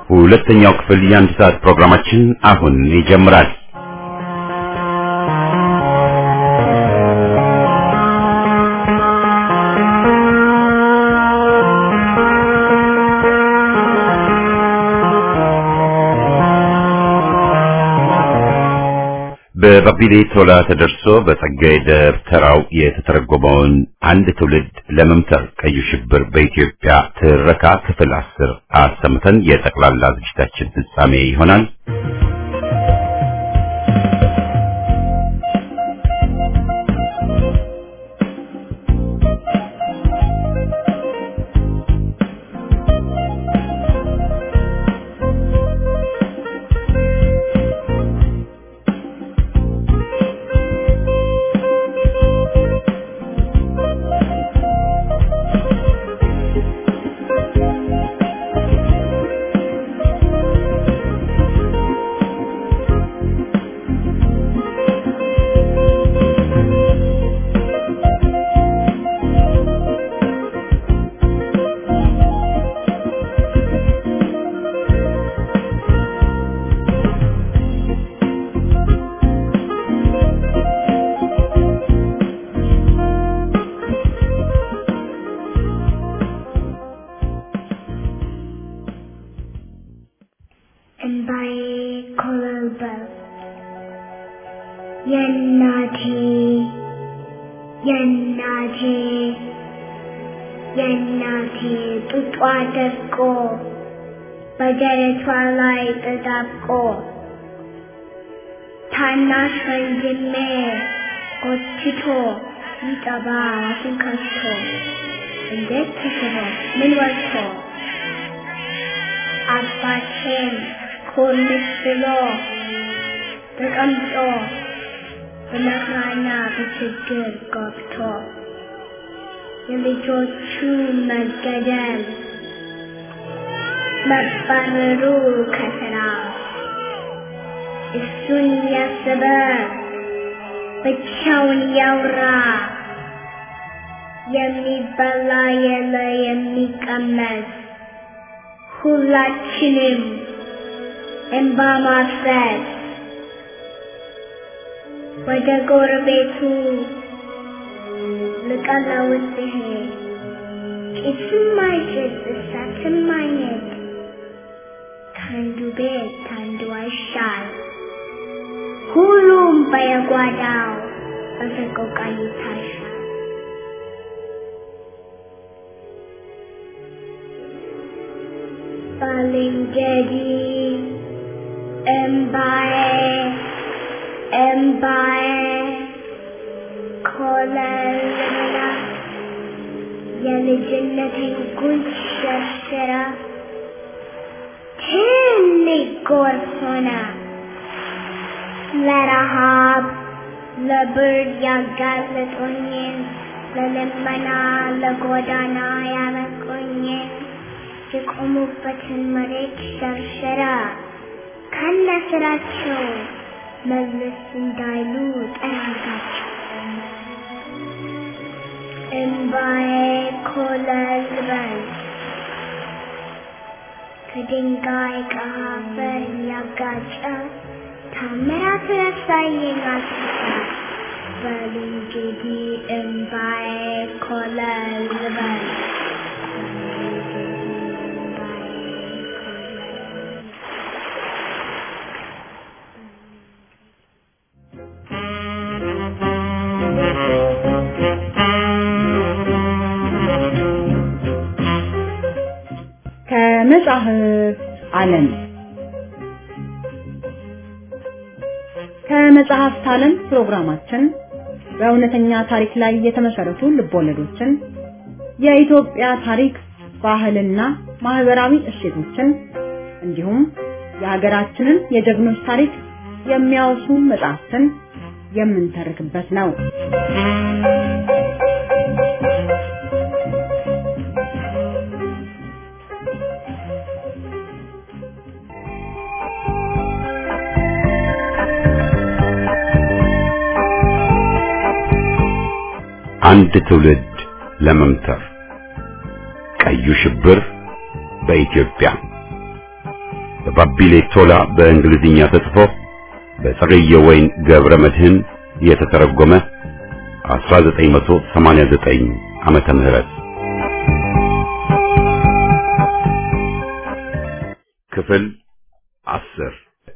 ሁለተኛው ክፍል የአንድ ሰዓት ፕሮግራማችን አሁን ይጀምራል። በባቢሌ ቶላ ተደርሶ በጸጋዬ ደብተራው የተተረጎመውን አንድ ትውልድ ለመምተር ቀዩ ሽብር በኢትዮጵያ ትረካ ክፍል አስር አሰምተን የጠቅላላ ዝግጅታችን ፍጻሜ ይሆናል። እንባዬ ኮበለበለ። የእናቴ የእናቴ የእናቴ ጡጧ ደርቆ በደረቷ ላይ ተጣብቆ ታናሽ ወንድሜ ጎትቶ ይጠባ አፉን ከፍቶ እንዴት ተስቦ ምን ወጥቶ አባቴም ኮርምስ ብሎ ተቀምጦ በመከራና በችግር ገብቶ የልጆቹ መገደል መባረሩ ከስራ እሱን ያሰበ ብቻውን ያውራ የሚበላ የለ የሚቀመስ ሁላችንም እንባ ማፍሰስ ወደ ጎረቤቱ ልቀለውስ ሲሄድ ጭስም አይጭስ እሳትም አይነድ ከአንዱ ቤት ከአንዱ አይሻል ሁሉም በየጓዳው በሰቆቃ ይታሻል። ባልንጀሪ እምባዬ እምባዬ ኮለልና የልጅነቴን ጉንጭ ሸርሽራ ትልቅ ጎርፍ ሆነ ለረሃብ ለብርድ ያጋለጦኝን ለልመና ለጎዳና ያበቁኝን የቆሙበትን መሬት ሸርሸራ ከነ ስራቸው መለስ እንዳይሉ ጠራጋቸው። እምባዬ ኮለል በል ከድንጋይ ከአፈር እያጋጨ ታምራት ረሳየኝ አስታ በል እንግዲህ እምባዬ ኮለል በል ከመጽሐፍ ዓለም ከመጽሐፍት ዓለም ፕሮግራማችን በእውነተኛ ታሪክ ላይ የተመሰረቱ ልቦለዶችን፣ የኢትዮጵያ ታሪክ፣ ባህልና ማህበራዊ እሴቶችን እንዲሁም የሀገራችንን የጀግኖች ታሪክ የሚያወሱ መጽሐፍትን የምንተርክበት ነው። አንድ ትውልድ ለመምተር ቀዩ ሽብር በኢትዮጵያ በባቢሌ ቶላ በእንግሊዝኛ ተጽፎ በጸገየ ወይን ገብረ መድህን የተተረጎመ 1989 ዓመተ ምህረት ክፍል አስር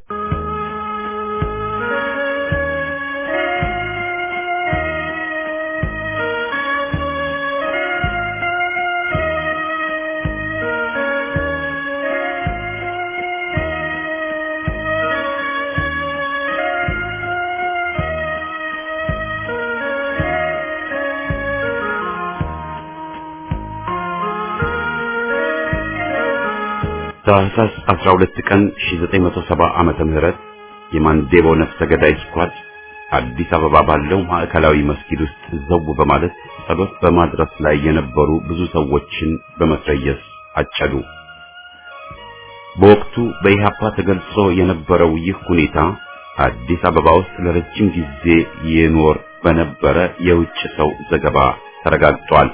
ታህሳስ 12 ቀን 1970 ዓመተ ምህረት የማንዴቦ ነፍሰ ገዳይ ስኳድ አዲስ አበባ ባለው ማዕከላዊ መስጊድ ውስጥ ዘው በማለት ጸሎት በማድረስ ላይ የነበሩ ብዙ ሰዎችን በመትረየስ አጨዱ። በወቅቱ በኢሃፓ ተገልጾ የነበረው ይህ ሁኔታ አዲስ አበባ ውስጥ ለረጅም ጊዜ ይኖር በነበረ የውጭ ሰው ዘገባ ተረጋግጧል።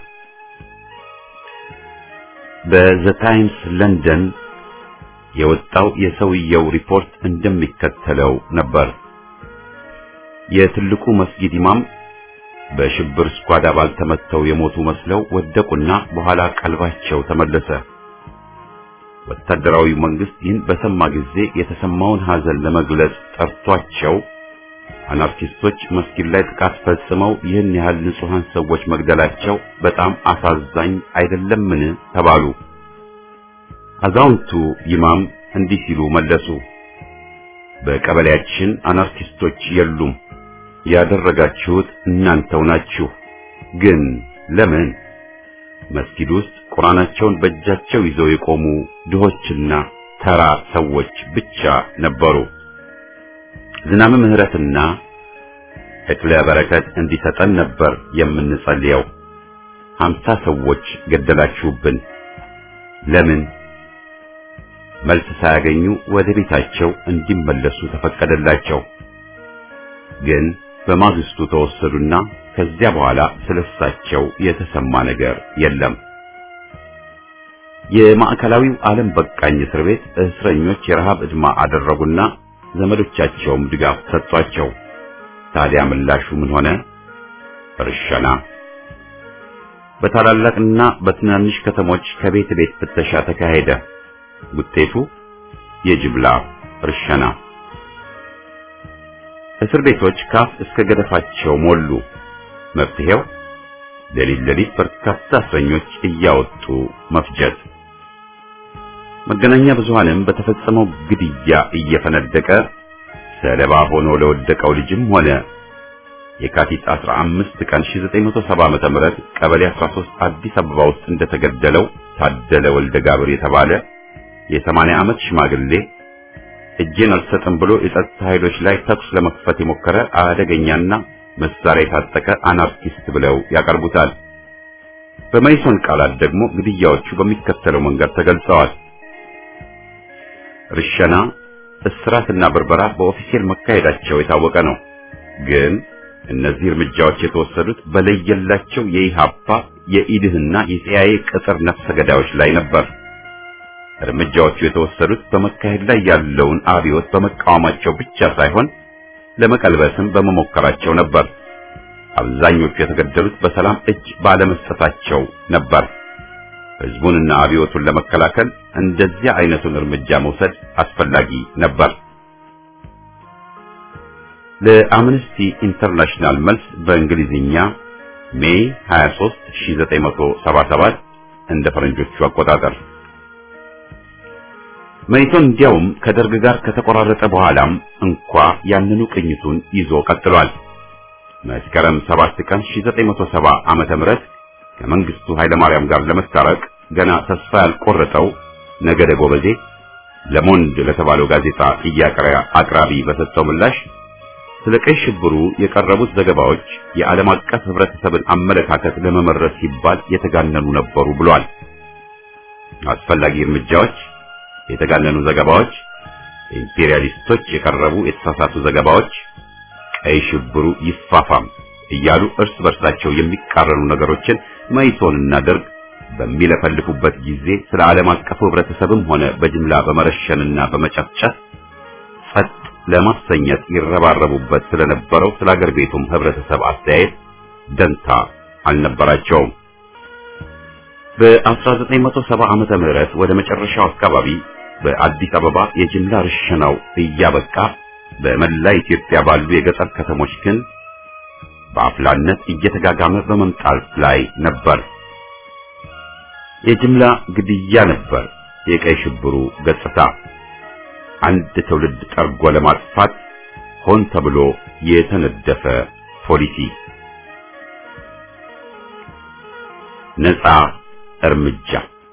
በዘ ታይምስ ለንደን የወጣው የሰውየው ሪፖርት እንደሚከተለው ነበር። የትልቁ መስጊድ ኢማም በሽብር ስኳድ አባል ተመተው የሞቱ መስለው ወደቁና በኋላ ቀልባቸው ተመለሰ። ወታደራዊ መንግስት ይህን በሰማ ጊዜ የተሰማውን ሐዘን ለመግለጽ ጠርቷቸው አናርኪስቶች መስጊድ ላይ ጥቃት ፈጽመው ይህን ያህል ንጹሐን ሰዎች መግደላቸው በጣም አሳዛኝ አይደለምን? ተባሉ። አዛውንቱ ኢማም እንዲህ ሲሉ መለሱ። በቀበሌያችን አናርኪስቶች የሉም። ያደረጋችሁት እናንተው ናችሁ። ግን ለምን? መስጊድ ውስጥ ቁርአናቸውን በእጃቸው ይዘው የቆሙ ድሆችና ተራ ሰዎች ብቻ ነበሩ። ዝናብ ምሕረትና እክለ በረከት እንዲሰጠን ነበር የምንጸልየው። ሀምሳ ሰዎች ገደላችሁብን። ለምን? መልስ ሳያገኙ ወደ ቤታቸው እንዲመለሱ ተፈቀደላቸው። ግን በማግስቱ ተወሰዱና ከዚያ በኋላ ስለሳቸው የተሰማ ነገር የለም። የማዕከላዊው ዓለም በቃኝ እስር ቤት እስረኞች የረሃብ ዕድማ አደረጉና ዘመዶቻቸውም ድጋፍ ሰጧቸው። ታዲያ ምላሹ ምን ሆነ? እርሸና። በታላላቅና በትናንሽ ከተሞች ከቤት ቤት ፍተሻ ተካሄደ። ውጤቱ የጅምላ እርሸና። እስር ቤቶች ካፍ እስከ ገደፋቸው ሞሉ። መፍትሄው ሌሊት ሌሊት በርካታ እስረኞች እያወጡ መፍጀት። መገናኛ ብዙሃንም በተፈጸመው ግድያ እየፈነደቀ ሰለባ ሆኖ ለወደቀው ልጅም ሆነ የካቲት 15 ቀን 1970 ዓመተ ምህረት ቀበሌ 13 አዲስ አበባ ውስጥ እንደተገደለው ታደለ ወልደ ጋብር የተባለ የ80 ዓመት ሽማግሌ እጄን አልሰጥም ብሎ የጸጥታ ኃይሎች ላይ ተኩስ ለመክፈት የሞከረ አደገኛና መሳሪያ የታጠቀ አናርኪስት ብለው ያቀርቡታል። በመይሶን ቃላት ደግሞ ግድያዎቹ በሚከተለው መንገድ ተገልጸዋል። ርሸና፣ እስራትና ብርበራ በኦፊሴል መካሄዳቸው የታወቀ ነው። ግን እነዚህ እርምጃዎች የተወሰዱት በለየላቸው የኢሃፓ የኢድህና የሲአይኤ ቅጥር ነፍሰ ገዳዮች ላይ ነበር። እርምጃዎቹ የተወሰዱት በመካሄድ ላይ ያለውን አብዮት በመቃወማቸው ብቻ ሳይሆን ለመቀልበስም በመሞከራቸው ነበር። አብዛኞቹ የተገደሉት በሰላም እጅ ባለመስጠታቸው ነበር። ህዝቡንና አብዮቱን ለመከላከል እንደዚያ አይነቱን እርምጃ መውሰድ አስፈላጊ ነበር። ለአምነስቲ ኢንተርናሽናል መልስ በእንግሊዝኛ ሜይ 23 1977 እንደ ፈረንጆቹ አቆጣጠር መይሶን እንዲያውም ከደርግ ጋር ከተቆራረጠ በኋላም እንኳ ያንኑ ቅኝቱን ይዞ ቀጥሏል። መስከረም 7 ቀን 1970 ዓመተ ምህረት ከመንግስቱ ኃይለማርያም ጋር ለመታረቅ ገና ተስፋ ያልቆረጠው ነገደ ጎበዜ ለሞንድ ለተባለው ጋዜጣ ጥያቄ አቅራቢ በሰጠው ምላሽ ስለ ቀይ ሽብሩ የቀረቡት ዘገባዎች የዓለም አቀፍ ህብረተሰብን አመለካከት ለመመረስ ሲባል የተጋነኑ ነበሩ ብሏል። አስፈላጊ እርምጃዎች የተጋነኑ ዘገባዎች፣ ኢምፔሪያሊስቶች የቀረቡ የተሳሳቱ ዘገባዎች፣ ቀይ ሽብሩ ይፋፋም እያሉ እርስ በርሳቸው የሚቃረኑ ነገሮችን መይሶንና ደርግ በሚለፈልፉበት ጊዜ ስለ ዓለም አቀፉ ህብረተሰብም ሆነ በጅምላ በመረሸንና በመጨፍጨፍ ጸጥ ለማሰኘት ይረባረቡበት ስለነበረው ስለ አገር ቤቱም ህብረተሰብ አስተያየት ደንታ አልነበራቸውም። በ1970 ዓመተ ምህረት ወደ መጨረሻው አካባቢ በአዲስ አበባ የጅምላ ርሸናው እያበቃ በመላ ኢትዮጵያ ባሉ የገጠር ከተሞች ግን በአፍላነት እየተጋጋመ በመምጣት ላይ ነበር። የጅምላ ግድያ ነበር የቀይ ሽብሩ ገጽታ። አንድ ትውልድ ጠርጎ ለማጥፋት ሆን ተብሎ የተነደፈ ፖሊሲ። ነፃ እርምጃ።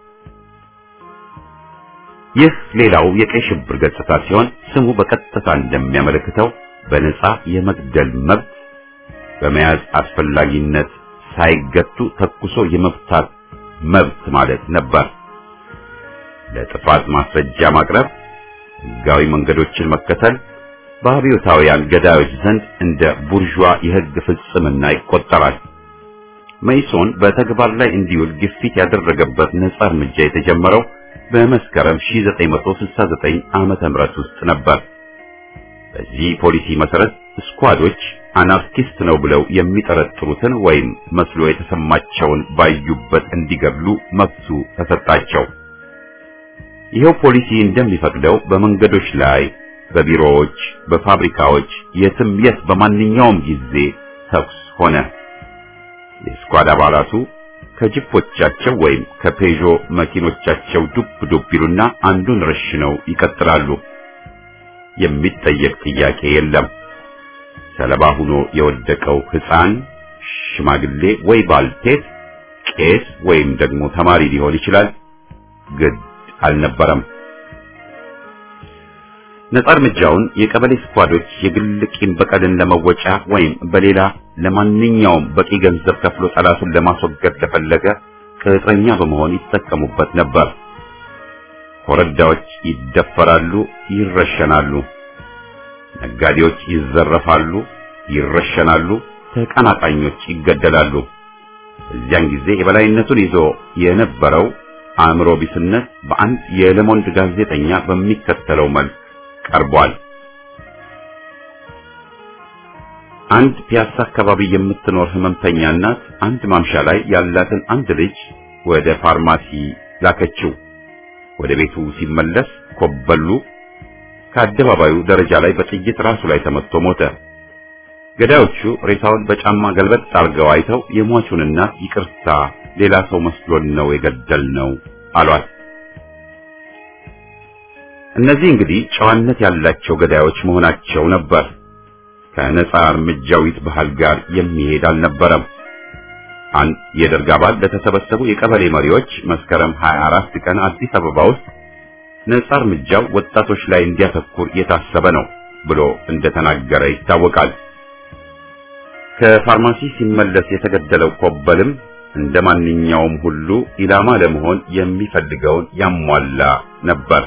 ይህ ሌላው የቀይ ሽብር ገጽታ ሲሆን ስሙ በቀጥታ እንደሚያመለክተው በነፃ የመግደል መብት በመያዝ አስፈላጊነት ሳይገቱ ተኩሶ የመፍታት መብት ማለት ነበር። ለጥፋት ማስረጃ ማቅረብ፣ ሕጋዊ መንገዶችን መከተል በአብዮታውያን ገዳዮች ዘንድ እንደ ቡርዥዋ የሕግ ፍጽምና ይቆጠራል። መይሶን በተግባር ላይ እንዲውል ግፊት ያደረገበት ነጻ እርምጃ የተጀመረው በመስከረም 1969 ዓመተ ምህረት ውስጥ ነበር። በዚህ ፖሊሲ መሰረት ስኳዶች አናርኪስት ነው ብለው የሚጠረጥሩትን ወይም መስሎ የተሰማቸውን ባዩበት እንዲገድሉ መብቱ ተሰጣቸው። ይኸው ፖሊሲ እንደሚፈቅደው በመንገዶች ላይ፣ በቢሮዎች፣ በፋብሪካዎች፣ የትም የት በማንኛውም ጊዜ ተኩስ ሆነ። የስኳድ አባላቱ ከጅፖቻቸው ወይም ከፔዦ መኪኖቻቸው ዱብ ዱብ ይሉና አንዱን ረሽነው ይቀጥላሉ። የሚጠየቅ ጥያቄ የለም። ሰለባ ሆኖ የወደቀው ሕፃን፣ ሽማግሌ ወይ ባልቴት፣ ቄስ ወይም ደግሞ ተማሪ ሊሆን ይችላል። ግድ አልነበረም። ነጻ እርምጃውን የቀበሌ ስኳዶች የግል ቂም በቀልን ለመወጫ ወይም በሌላ ለማንኛውም በቂ ገንዘብ ከፍሎ ጠላቱን ለማስወገድ ለፈለገ ቅጥረኛ በመሆን ይጠቀሙበት ነበር። ኮረዳዎች ይደፈራሉ፣ ይረሸናሉ። ነጋዴዎች ይዘረፋሉ፣ ይረሸናሉ። ተቀናቃኞች ይገደላሉ። እዚያን ጊዜ የበላይነቱን ይዞ የነበረው አእምሮ ቢስነት በአንድ የለሞንድ ጋዜጠኛ በሚከተለው መልክ ቀርቧል። አንድ ፒያሳ አካባቢ የምትኖር ህመምተኛ እናት አንድ ማምሻ ላይ ያላትን አንድ ልጅ ወደ ፋርማሲ ላከችው። ወደ ቤቱ ሲመለስ ኮበሉ ከአደባባዩ ደረጃ ላይ በጥይት ራሱ ላይ ተመትቶ ሞተ። ገዳዮቹ ሬሳውን በጫማ ገልበጥ አድርገው አይተው የሟቹን እናት ይቅርታ፣ ሌላ ሰው መስሎን ነው የገደልነው አሏት። እነዚህ እንግዲህ ጨዋነት ያላቸው ገዳዮች መሆናቸው ነበር። ከነጻ እርምጃዊት ባህል ጋር የሚሄድ አልነበረም። አንድ የደርግ አባል ለተሰበሰቡ የቀበሌ መሪዎች መስከረም 24 ቀን አዲስ አበባ ውስጥ ነጻ እርምጃው ወጣቶች ላይ እንዲያተኩር የታሰበ ነው ብሎ እንደተናገረ ይታወቃል። ከፋርማሲ ሲመለስ የተገደለው ኮበልም እንደ ማንኛውም ሁሉ ኢላማ ለመሆን የሚፈልገውን ያሟላ ነበር።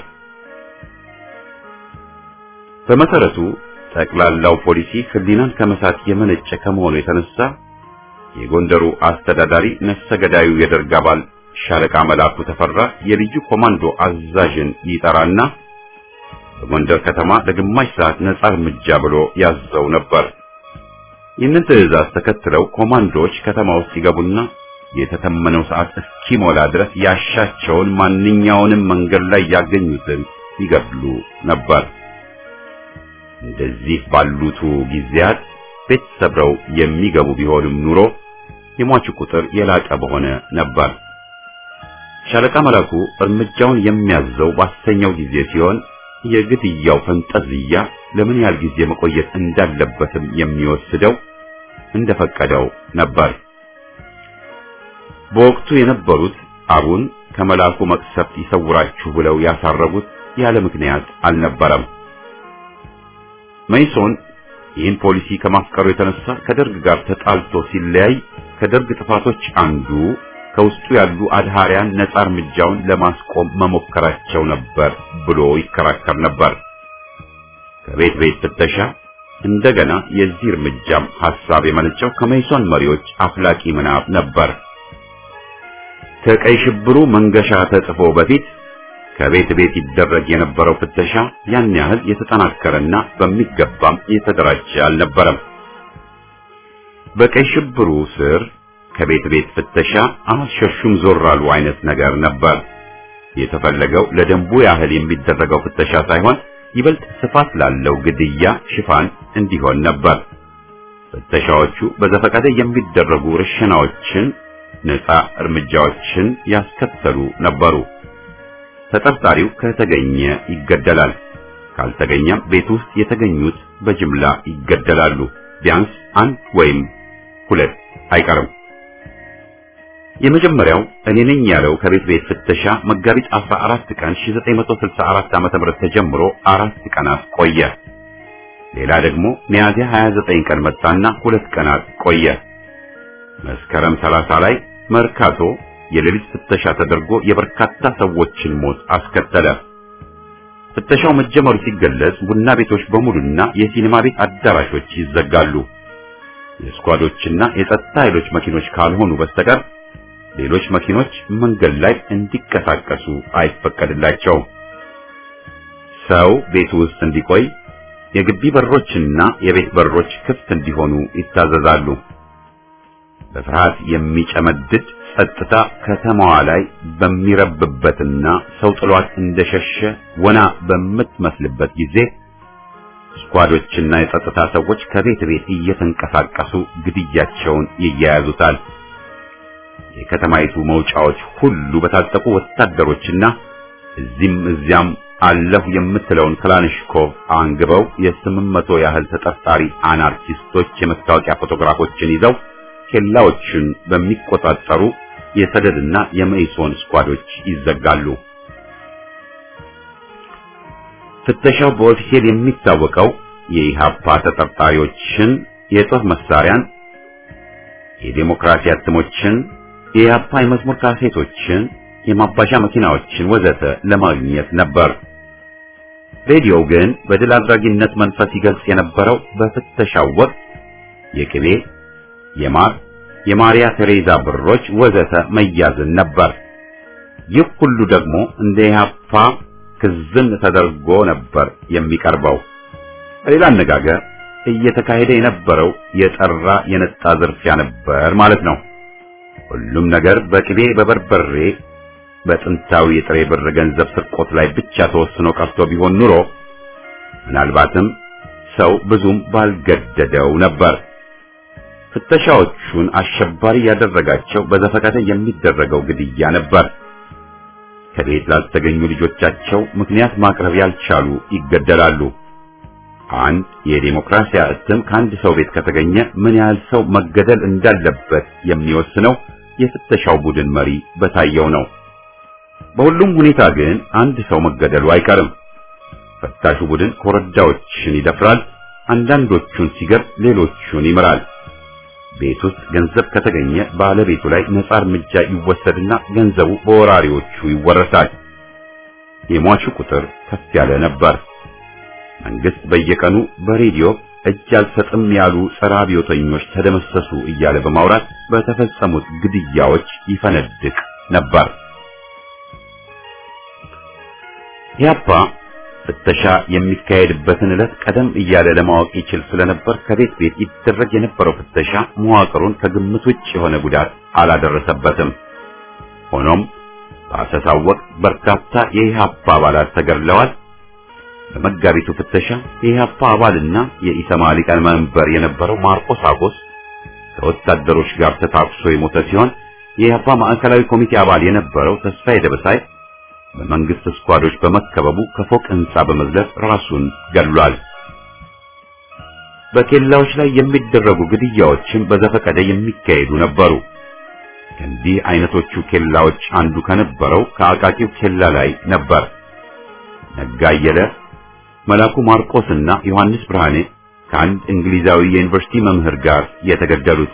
በመሰረቱ ጠቅላላው ፖሊሲ ሕሊናን ከመሳት የመነጨ ከመሆኑ የተነሳ የጎንደሩ አስተዳዳሪ ነፍሰ ገዳዩ የደርግ አባል ሻለቃ መላኩ ተፈራ የልዩ ኮማንዶ አዛዥን ይጠራና በጎንደር ከተማ ለግማሽ ሰዓት ነጻ እርምጃ ብሎ ያዘው ነበር። ይህንን ትዕዛዝ ተከትለው ኮማንዶዎች ከተማ ውስጥ ሲገቡና የተተመነው ሰዓት እስኪሞላ ድረስ ያሻቸውን ማንኛውንም መንገድ ላይ ያገኙትን ይገድሉ ነበር። እንደዚህ ባሉቱ ጊዜያት ቤት ሰብረው የሚገቡ ቢሆንም ኑሮ የሟቹ ቁጥር የላቀ በሆነ ነበር። ሻለቃ መላኩ እርምጃውን የሚያዘው ባሰኘው ጊዜ ሲሆን የግድያው ፈንጠዝያ ለምን ያህል ጊዜ መቆየት እንዳለበትም የሚወስደው እንደፈቀደው ነበር። በወቅቱ የነበሩት አቡን ከመላኩ መቅሰፍት ይሰውራችሁ ብለው ያሳረጉት ያለ ምክንያት አልነበረም። መይሶን ይህን ፖሊሲ ከማፍቀሩ የተነሳ ከደርግ ጋር ተጣልቶ ሲለያይ ከደርግ ጥፋቶች አንዱ ከውስጡ ያሉ አድሃሪያን ነጻ እርምጃውን ለማስቆም መሞከራቸው ነበር ብሎ ይከራከር ነበር። ከቤት ቤት ፍተሻ እንደገና የዚህ እርምጃም ሐሳብ የመነጨው ከመይሶን መሪዎች አፍላቂ ምናብ ነበር። ከቀይ ሽብሩ መንገሻ ተጽፎ በፊት ከቤት ቤት ይደረግ የነበረው ፍተሻ ያን ያህል የተጠናከረና በሚገባም የተደራጀ አልነበረም። በቀይ ሽብሩ ስር ከቤት ቤት ፍተሻ አልሸሹም ዞር አሉ አይነት ነገር ነበር። የተፈለገው ለደንቡ ያህል የሚደረገው ፍተሻ ሳይሆን ይበልጥ ስፋት ላለው ግድያ ሽፋን እንዲሆን ነበር። ፍተሻዎቹ በዘፈቀደ የሚደረጉ ርሽናዎችን፣ ነፃ እርምጃዎችን ያስከተሉ ነበሩ። ተጠርጣሪው ከተገኘ ይገደላል። ካልተገኘም ቤት ውስጥ የተገኙት በጅምላ ይገደላሉ። ቢያንስ አንድ ወይም ሁለት አይቀርም። የመጀመሪያው እኔ ነኝ ያለው ከቤት ቤት ፍተሻ መጋቢት 14 ቀን 1964 ዓ.ም ተጀምሮ አራት ቀናት ቆየ። ሌላ ደግሞ ሚያዝያ 29 ቀን መጣና ሁለት ቀናት ቆየ። መስከረም 30 ላይ መርካቶ የሌሊት ፍተሻ ተደርጎ የበርካታ ሰዎችን ሞት አስከተለ። ፍተሻው መጀመሩ ሲገለጽ ቡና ቤቶች በሙሉና የሲኒማ ቤት አዳራሾች ይዘጋሉ። የስኳዶችና የጸጥታ ኃይሎች መኪኖች ካልሆኑ በስተቀር ሌሎች መኪኖች መንገድ ላይ እንዲንቀሳቀሱ አይፈቀድላቸውም። ሰው ቤቱ ውስጥ እንዲቆይ የግቢ በሮችና የቤት በሮች ክፍት እንዲሆኑ ይታዘዛሉ። በፍርሃት የሚጨመድድ ጸጥታ ከተማዋ ላይ በሚረብበትና ሰው ጥሏት እንደሸሸ ወና በምትመስልበት ጊዜ ስኳዶችና የጸጥታ ሰዎች ከቤት ቤት እየተንቀሳቀሱ ግድያቸውን ይያያዙታል። የከተማይቱ መውጫዎች ሁሉ በታጠቁ ወታደሮችና እዚህም እዚያም አለሁ የምትለውን ክላንሽኮቭ አንግበው የስምንት መቶ ያህል ተጠርጣሪ አናርኪስቶች የመታወቂያ ፎቶግራፎችን ይዘው ኬላዎችን በሚቆጣጠሩ የሰደድና የመኢሶን ስኳዶች ይዘጋሉ። ፍተሻው በኦፊሴል የሚታወቀው የኢሃፓ ተጠርጣሪዎችን የጦር መሳሪያን፣ የዴሞክራሲ አትሞችን፣ የኢሃፓ የመዝሙር ካሴቶችን፣ የማባሻ መኪናዎችን ወዘተ ለማግኘት ነበር። ሬዲዮው ግን በድል አድራጊነት መንፈስ ይገልጽ የነበረው በፍተሻው ወቅት የቅቤ፣ የማር፣ የማሪያ ቴሬዛ ብሮች ወዘተ መያዝን ነበር። ይህ ሁሉ ደግሞ እንደ ኢሃፓ ክዝን ተደርጎ ነበር የሚቀርበው። በሌላ አነጋገር እየተካሄደ የነበረው የጠራ የነጣ ዝርፊያ ነበር ማለት ነው። ሁሉም ነገር በቅቤ በበርበሬ በጥንታዊ የጥሬ ብር ገንዘብ ስርቆት ላይ ብቻ ተወስኖ ቀርቶ ቢሆን ኑሮ ምናልባትም ሰው ብዙም ባልገደደው ነበር። ፍተሻዎቹን አሸባሪ ያደረጋቸው በዘፈቀደ የሚደረገው ግድያ ነበር። ከቤት ላልተገኙ ልጆቻቸው ምክንያት ማቅረብ ያልቻሉ ይገደላሉ። አንድ የዲሞክራሲያ እትም ከአንድ ሰው ቤት ከተገኘ ምን ያህል ሰው መገደል እንዳለበት የሚወስነው የፍተሻው ቡድን መሪ በታየው ነው። በሁሉም ሁኔታ ግን አንድ ሰው መገደሉ አይቀርም። ፈታሹ ቡድን ኮረዳዎችን ይደፍራል፣ አንዳንዶቹን ሲገር ሌሎቹን ይምራል። ቤት ውስጥ ገንዘብ ከተገኘ ባለቤቱ ላይ ነጻ እርምጃ ይወሰድና ገንዘቡ በወራሪዎቹ ይወረሳል። የሟቹ ቁጥር ከፍ ያለ ነበር። መንግስት በየቀኑ በሬዲዮ እጅ አልሰጥም ያሉ ጸረ አብዮተኞች ተደመሰሱ እያለ በማውራት በተፈጸሙት ግድያዎች ይፈነድቅ ነበር። ያፓ ፍተሻ የሚካሄድበትን ዕለት ቀደም እያለ ለማወቅ ይችል ስለነበር ከቤት ቤት ይደረግ የነበረው ፍተሻ መዋቅሩን ከግምት ውጭ የሆነ ጉዳት አላደረሰበትም። ሆኖም በአሰሳው ወቅት በርካታ የኢህአፓ አባላት ተገድለዋል። በመጋቢቱ ፍተሻ የኢህአፓ አባልና የኢሰማ ሊቀመንበር የነበረው ማርቆስ አጎስ ከወታደሮች ጋር ተታኩሶ የሞተ ሲሆን የኢህአፓ ማዕከላዊ ኮሚቴ አባል የነበረው ተስፋዬ ደበሳይ በመንግስት ስኳዶች በመከበቡ ከፎቅ ህንጻ በመዝለል ራሱን ገድሏል። በኬላዎች ላይ የሚደረጉ ግድያዎችም በዘፈቀደ የሚካሄዱ ነበሩ። ከእንዲህ አይነቶቹ ኬላዎች አንዱ ከነበረው ከአቃቂው ኬላ ላይ ነበር። ነጋ አየለ፣ መላኩ ማርቆስና ዮሐንስ ብርሃኔ ከአንድ እንግሊዛዊ የዩኒቨርሲቲ መምህር ጋር የተገደሉት።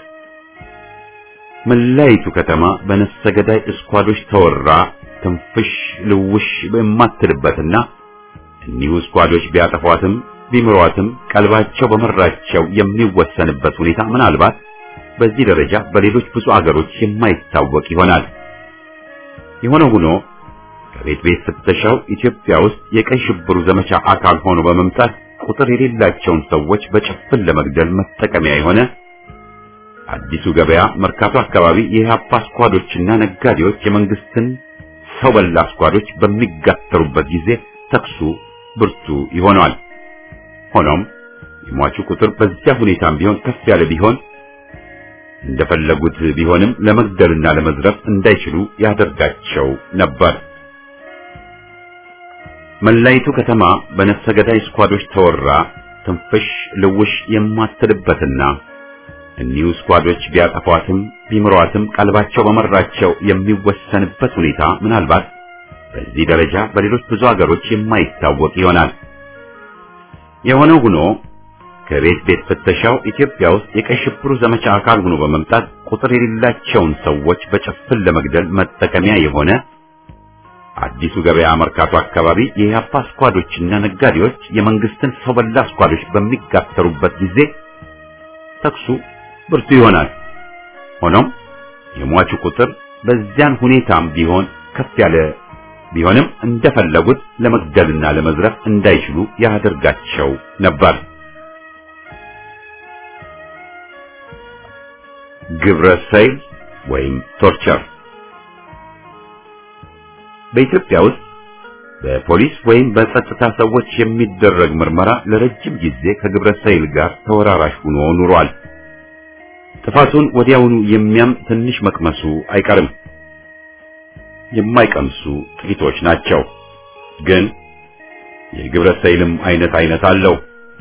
መላይቱ ከተማ በነፍሰ ገዳይ እስኳዶች ተወራ ትንፍሽ ልውሽ በማትልበትና እኒሁ ስኳዶች ቢያጠፏትም ቢምሯትም ቀልባቸው በመራቸው የሚወሰንበት ሁኔታ ምናልባት በዚህ ደረጃ በሌሎች ብዙ አገሮች የማይታወቅ ይሆናል። የሆነ ሆኖ ከቤት ቤት ፍተሻው ኢትዮጵያ ውስጥ የቀይ ሽብሩ ዘመቻ አካል ሆኖ በመምጣት ቁጥር የሌላቸውን ሰዎች በጭፍን ለመግደል መጠቀሚያ የሆነ አዲሱ ገበያ መርካቶ አካባቢ የኢህአፓ ስኳዶችና ነጋዴዎች የመንግስትን ሰው በላ ስኳዶች በሚጋተሩበት ጊዜ ተኩሱ ብርቱ ይሆናል። ሆኖም የሟቹ ቁጥር በዚያ ሁኔታም ቢሆን ከፍ ያለ ቢሆን እንደፈለጉት ቢሆንም ለመግደልና ለመዝረፍ እንዳይችሉ ያደርጋቸው ነበር። መላይቱ ከተማ በነፍሰ ገዳይ ስኳዶች ተወራ ትንፍሽ ልውሽ የማትልበትና እኒሁ ስኳዶች ቢያጠፏትም ቢምሯትም ቀልባቸው በመራቸው የሚወሰንበት ሁኔታ ምናልባት በዚህ ደረጃ በሌሎች ብዙ ሀገሮች የማይታወቅ ይሆናል። የሆነው ሆኖ ከቤት ቤት ፍተሻው ኢትዮጵያ ውስጥ የቀይ ሽብሩ ዘመቻ አካል ሆኖ በመምጣት ቁጥር የሌላቸውን ሰዎች በጭፍን ለመግደል መጠቀሚያ የሆነ አዲሱ ገበያ መርካቶ አካባቢ የኢህአፓ ስኳዶችና ነጋዴዎች የመንግስትን ሰው በላ ስኳዶች በሚጋተሩበት ጊዜ ተኩሱ ብርቱ ይሆናል። ሆኖም የሟቹ ቁጥር በዚያን ሁኔታም ቢሆን ከፍ ያለ ቢሆንም እንደፈለጉት ለመግደልና ለመዝረፍ እንዳይችሉ ያደርጋቸው ነበር። ግብረ ሰይል ወይም ቶርቸር በኢትዮጵያ ውስጥ በፖሊስ ወይም በጸጥታ ሰዎች የሚደረግ ምርመራ ለረጅም ጊዜ ከግብረ ሰይል ጋር ተወራራሽ ሆኖ ኑሯል። ጥፋቱን ወዲያውኑ የሚያም ትንሽ መቅመሱ አይቀርም። የማይቀምሱ ጥቂቶች ናቸው። ግን የግብረ ሰይልም አይነት አይነት አለው።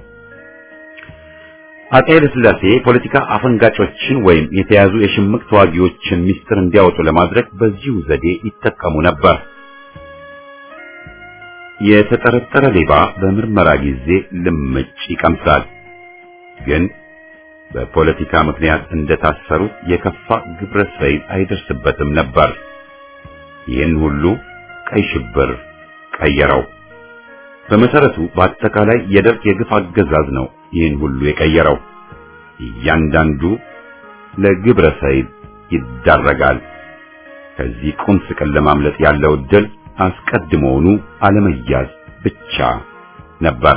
አጤ ኃይለ ሥላሴ ፖለቲካ አፈንጋጮችን ወይም የተያዙ የሽምቅ ተዋጊዎችን ሚስጥር እንዲያወጡ ለማድረግ በዚሁ ዘዴ ይጠቀሙ ነበር። የተጠረጠረ ሌባ በምርመራ ጊዜ ልምጭ ይቀምሳል። ግን በፖለቲካ ምክንያት እንደታሰሩት የከፋ ግብረ ሰይል አይደርስበትም ነበር። ይህን ሁሉ ቀይ ሽብር ቀየረው። በመሰረቱ በአጠቃላይ የደርግ የግፍ አገዛዝ ነው ይህን ሁሉ የቀየረው። እያንዳንዱ ለግብረ ሰይል ይዳረጋል። ከዚህ ቁም ስቅል ለማምለጥ ያለው እድል አስቀድሞውኑ አለመያዝ ብቻ ነበር።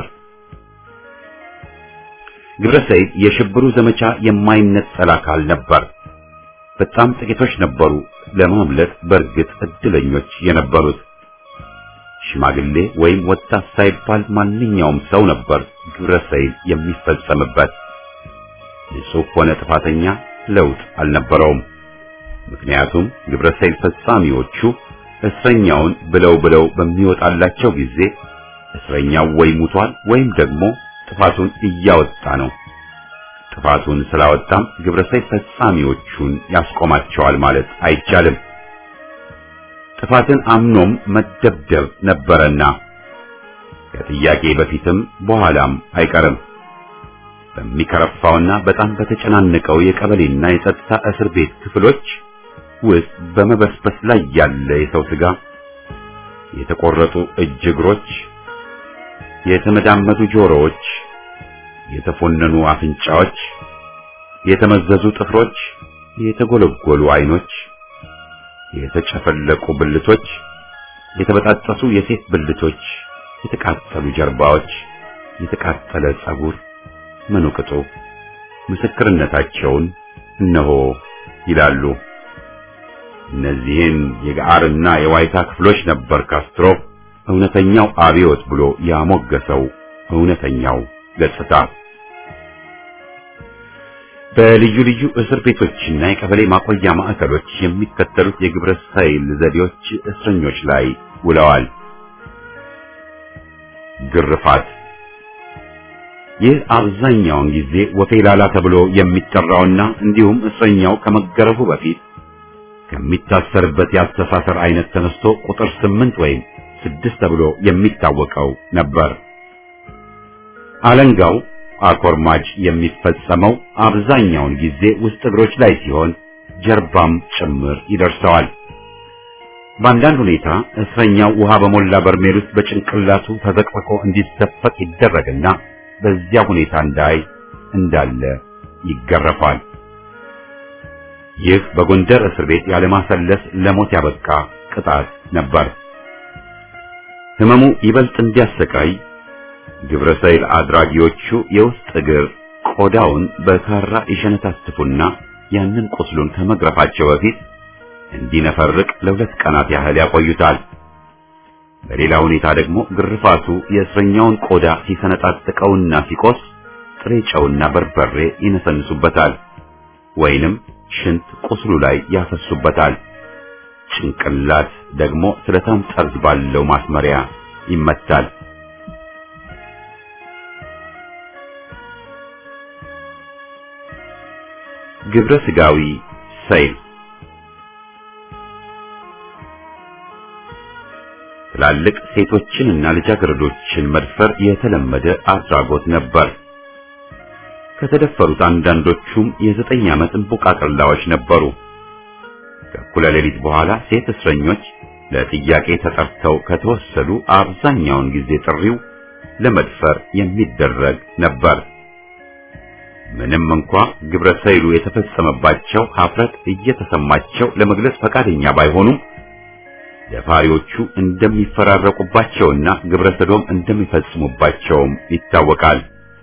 ግብረ ሰይል የሽብሩ ዘመቻ የማይነጠል አካል ነበር። በጣም ጥቂቶች ነበሩ ለማምለጥ በእርግጥ እድለኞች የነበሩት። ሽማግሌ ወይም ወጣት ሳይባል ማንኛውም ሰው ነበር ግብረ ሰይል የሚፈጸምበት። ንጹሕ ሆነ ጥፋተኛ ለውጥ አልነበረውም። ምክንያቱም ግብረ ሰይል ፈጻሚዎቹ እስረኛውን ብለው ብለው በሚወጣላቸው ጊዜ እስረኛው ወይ ሙቷል ወይም ደግሞ ጥፋቱን እያወጣ ነው። ጥፋቱን ስላወጣም ግብረ ሰይል ፈጻሚዎቹን ያስቆማቸዋል ማለት አይቻልም። ጥፋትን አምኖም መደብደብ ነበረና ከጥያቄ በፊትም በኋላም አይቀርም። በሚከረፋውና በጣም በተጨናነቀው የቀበሌና የጸጥታ እስር ቤት ክፍሎች ውስጥ በመበስበስ ላይ ያለ የሰው ስጋ፣ የተቆረጡ እጅ እግሮች፣ የተመዳመዱ ጆሮዎች፣ የተፎነኑ አፍንጫዎች፣ የተመዘዙ ጥፍሮች፣ የተጎለጎሉ አይኖች፣ የተጨፈለቁ ብልቶች፣ የተበጣጠሱ የሴት ብልቶች፣ የተቃጠሉ ጀርባዎች፣ የተቃጠለ ጸጉር ምኑ ቅጡ ምስክርነታቸውን እነሆ ይላሉ። እነዚህን የጋርና የዋይታ ክፍሎች ነበር ካስትሮ እውነተኛው አብዮት ብሎ ያሞገሰው እውነተኛው ገጽታ። በልዩ ልዩ እስር ቤቶችና የቀበሌ ማቆያ ማዕከሎች የሚከተሉት የግብረ ሰይል ዘዴዎች እስረኞች ላይ ውለዋል። ግርፋት ይህ አብዛኛውን ጊዜ ወፌላላ ተብሎ የሚጠራውና እንዲሁም እስረኛው ከመገረፉ በፊት ከሚታሰርበት የአስተሳሰር አይነት ተነስቶ ቁጥር ስምንት ወይም ስድስት ተብሎ የሚታወቀው ነበር። አለንጋው አኮርማጅ የሚፈጸመው አብዛኛውን ጊዜ ውስጥ እግሮች ላይ ሲሆን ጀርባም ጭምር ይደርሰዋል። በአንዳንድ ሁኔታ እስረኛው ውሃ በሞላ በርሜል ውስጥ በጭንቅላቱ ተዘቅዝቆ እንዲዘፈቅ ይደረግና በዚያ ሁኔታ እንዳይ እንዳለ ይገረፋል። ይህ በጎንደር እስር ቤት ያለማሰለስ ለሞት ያበቃ ቅጣት ነበር። ህመሙ ይበልጥ እንዲያሰቃይ ግብረ ሰይል አድራጊዎቹ የውስጥ እግር ቆዳውን በካራ ይሸነታትፉና ያንን ቁስሉን ከመግረፋቸው በፊት እንዲነፈርቅ ለሁለት ቀናት ያህል ያቆዩታል። በሌላ ሁኔታ ደግሞ ግርፋቱ የእስረኛውን ቆዳ ሲሰነጣጥቀውና ሲቆስ ጥሬ ጨውና በርበሬ ይነሰንሱበታል ወይንም ሽንት ቁስሉ ላይ ያፈሱበታል። ጭንቅላት ደግሞ ስለታም ጠርዝ ባለው ማስመሪያ ይመታል። ግብረ ስጋዊ ሰይል ትላልቅ ሴቶችንና ልጃገረዶችን መድፈር የተለመደ አድራጎት ነበር። ከተደፈሩት አንዳንዶቹም የዘጠኝ ዓመት እንቡቃቅላዎች ነበሩ። ከእኩለ ሌሊት በኋላ ሴት እስረኞች ለጥያቄ ተጠርተው ከተወሰዱ አብዛኛውን ጊዜ ጥሪው ለመድፈር የሚደረግ ነበር። ምንም እንኳ ግብረ ሰይሉ የተፈጸመባቸው ኀፍረት እየተሰማቸው ለመግለጽ ፈቃደኛ ባይሆኑም ደፋሪዎቹ እንደሚፈራረቁባቸውና ግብረ ሰዶም እንደሚፈጽሙባቸውም ይታወቃል።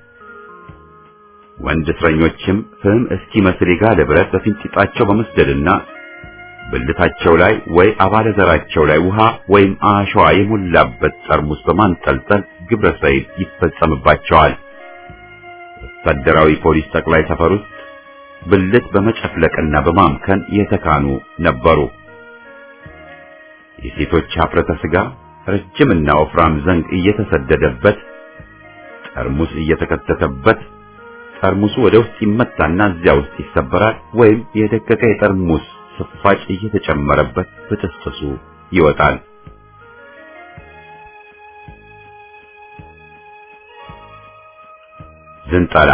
ወንድ እስረኞችም ፍም እስኪመስል የጋለ ብረት በፊንጢጣቸው በመስደድና ብልታቸው ላይ ወይ አባለ ዘራቸው ላይ ውሃ ወይም አሸዋ የሞላበት ጠርሙስ በማንጠልጠል ግብረ ሰይል ይፈጸምባቸዋል። ወታደራዊ ፖሊስ ጠቅላይ ሰፈር ውስጥ ብልት በመጨፍለቅና በማምከን የተካኑ ነበሩ። የሴቶች ኀፍረተ ሥጋ ረጅምና ወፍራም ዘንግ እየተሰደደበት ጠርሙስ እየተከተተበት ጠርሙሱ ወደ ውስጥ ይመታና እዚያ ውስጥ ይሰበራል ወይም የደቀቀ የጠርሙስ ስፋጭ እየተጨመረበት በጥስጥሱ ይወጣል። ዝንጠላ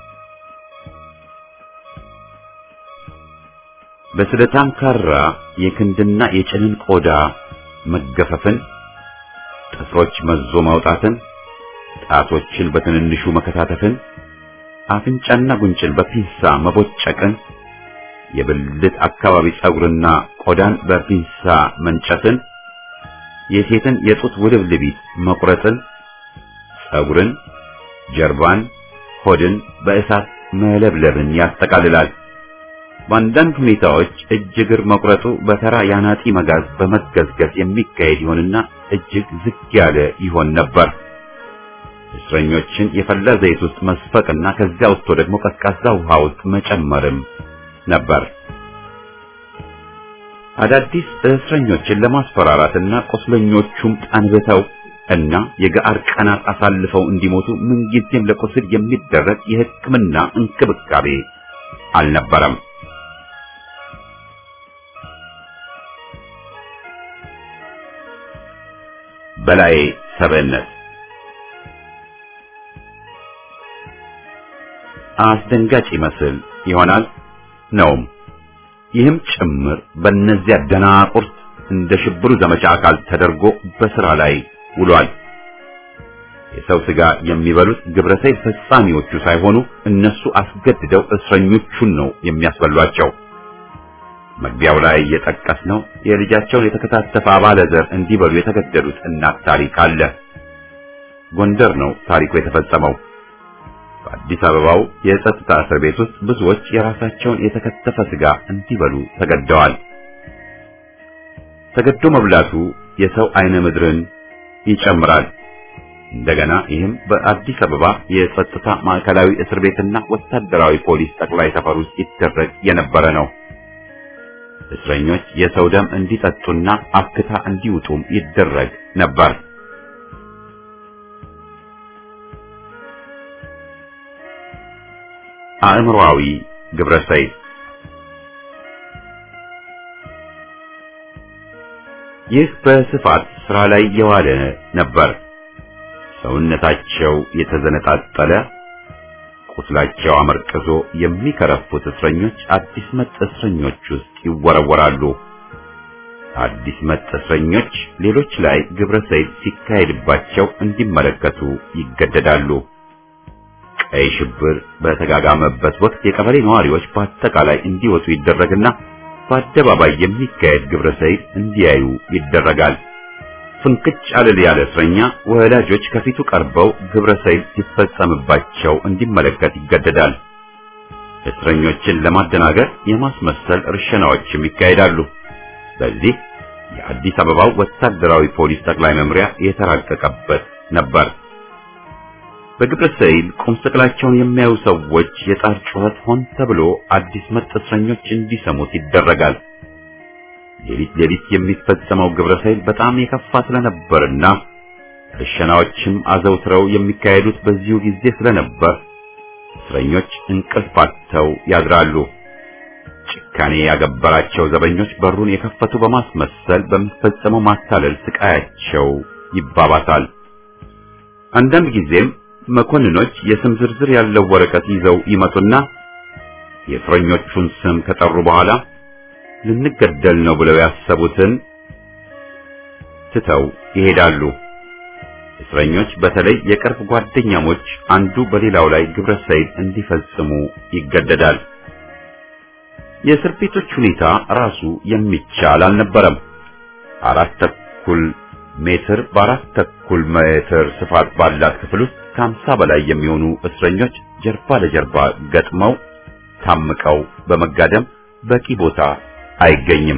በስለታም ካራ የክንድና የጭንን ቆዳ መገፈፍን፣ ጥፍሮች መዞ ማውጣትን፣ ጣቶችን በትንንሹ መከታተፍን፣ አፍንጫና ጉንጭን በፒንሳ መቦጨቅን፣ የብልት አካባቢ ጸጉርና ቆዳን በፒንሳ መንጨትን፣ የሴትን የጡት ውልብልቢት መቁረጥን፣ ጸጉርን፣ ጀርባን፣ ሆድን በእሳት መለብለብን ያጠቃልላል። በአንዳንድ ሁኔታዎች እጅ እግር መቁረጡ በተራ ያናጢ መጋዝ በመገዝገዝ የሚካሄድ ይሆንና እጅግ ዝግ ያለ ይሆን ነበር። እስረኞችን የፈላ ዘይት ውስጥ መስፈቅና ከዚያ ውስጥ ደግሞ ቀዝቃዛ ውሃ ውስጥ መጨመርም ነበር። አዳዲስ እስረኞችን ለማስፈራራትና ቁስለኞቹም ጠንብተው እና የገአር ቀናት አሳልፈው እንዲሞቱ ምንጊዜም ለቁስል የሚደረግ የሕክምና እንክብካቤ አልነበረም። በላይ ሰብዕነት አስደንጋጭ ይመስል ይሆናል ነውም። ይህም ጭምር በእነዚያ ደናቁርት እንደ ሽብሩ ዘመቻ አካል ተደርጎ በሥራ ላይ ውሏል። የሰው ሥጋ የሚበሉት ግብረሰይል ፈጻሚዎቹ ሳይሆኑ እነሱ አስገድደው እስረኞቹን ነው የሚያስበሏቸው። መግቢያው ላይ የጠቀስነው የልጃቸውን የተከታተፈ አባለ ዘር እንዲበሉ የተገደሉት እናት ታሪክ አለ። ጎንደር ነው ታሪኩ የተፈጸመው። በአዲስ አበባው የጸጥታ እስር ቤት ውስጥ ብዙዎች የራሳቸውን የተከተፈ ሥጋ እንዲበሉ ተገደዋል። ተገዶ መብላቱ የሰው አይነ ምድርን ይጨምራል። እንደገና ይህም በአዲስ አበባ የጸጥታ ማዕከላዊ እስር ቤትና ወታደራዊ ፖሊስ ጠቅላይ ሰፈር ውስጥ ይደረግ የነበረ ነው። እስረኞች የሰው ደም እንዲጠጡና አክታ እንዲውጡም ይደረግ ነበር። አእምሮአዊ ግብረሰይል ይህ በስፋት ስራ ላይ የዋለ ነበር። ሰውነታቸው የተዘነጣጠለ ቁስላቸው አመርቅዞ የሚከረፉት እስረኞች አዲስ መጥ እስረኞች ውስጥ ይወረወራሉ። አዲስ መጥ እስረኞች ሌሎች ላይ ግብረ ሰይል ሲካሄድባቸው እንዲመለከቱ ይገደዳሉ። ቀይ ሽብር በተጋጋመበት ወቅት የቀበሌ ነዋሪዎች በአጠቃላይ እንዲወጡ ይደረግና በአደባባይ የሚካሄድ ግብረ ሰይል እንዲያዩ ይደረጋል። ፍንክች አለል ያለ እስረኛ ወላጆች ከፊቱ ቀርበው ግብረ ሰይል ሲፈጸምባቸው እንዲመለከት ይገደዳል። እስረኞችን ለማደናገር የማስመሰል እርሸናዎችም ይካሄዳሉ። በዚህ የአዲስ አበባው ወታደራዊ ፖሊስ ጠቅላይ መምሪያ የተራቀቀበት ነበር። በግብረ ሰይል ቁም ስቅላቸውን የሚያዩ ሰዎች የጣር ጩኸት ሆን ተብሎ አዲስ መጥ እስረኞች እንዲሰሙት ይደረጋል። ሌሊት ሌሊት የሚፈጸመው ግብረ ሰይል በጣም የከፋ ስለነበርና እርሸናዎችም አዘውትረው የሚካሄዱት በዚሁ ጊዜ ስለነበር እስረኞች እንቅልፍ አጥተው ያድራሉ። ጭካኔ ያገበራቸው ዘበኞች በሩን የከፈቱ በማስመሰል በሚፈጸመው ማታለል ስቃያቸው ይባባሳል። አንዳንድ ጊዜም መኮንኖች የስም ዝርዝር ያለው ወረቀት ይዘው ይመጡና የእስረኞቹን ስም ከጠሩ በኋላ ልንገደል ነው ብለው ያሰቡትን ትተው ይሄዳሉ። እስረኞች በተለይ የቅርብ ጓደኛሞች አንዱ በሌላው ላይ ግብረ ሰይል እንዲፈጽሙ ይገደዳል። የእስር ቤቶች ሁኔታ ራሱ የሚቻል አልነበረም። አራት ተኩል ሜትር በአራት ተኩል ሜትር ስፋት ባላት ክፍል ውስጥ ከሀምሳ በላይ የሚሆኑ እስረኞች ጀርባ ለጀርባ ገጥመው ታምቀው በመጋደም በቂ ቦታ አይገኝም።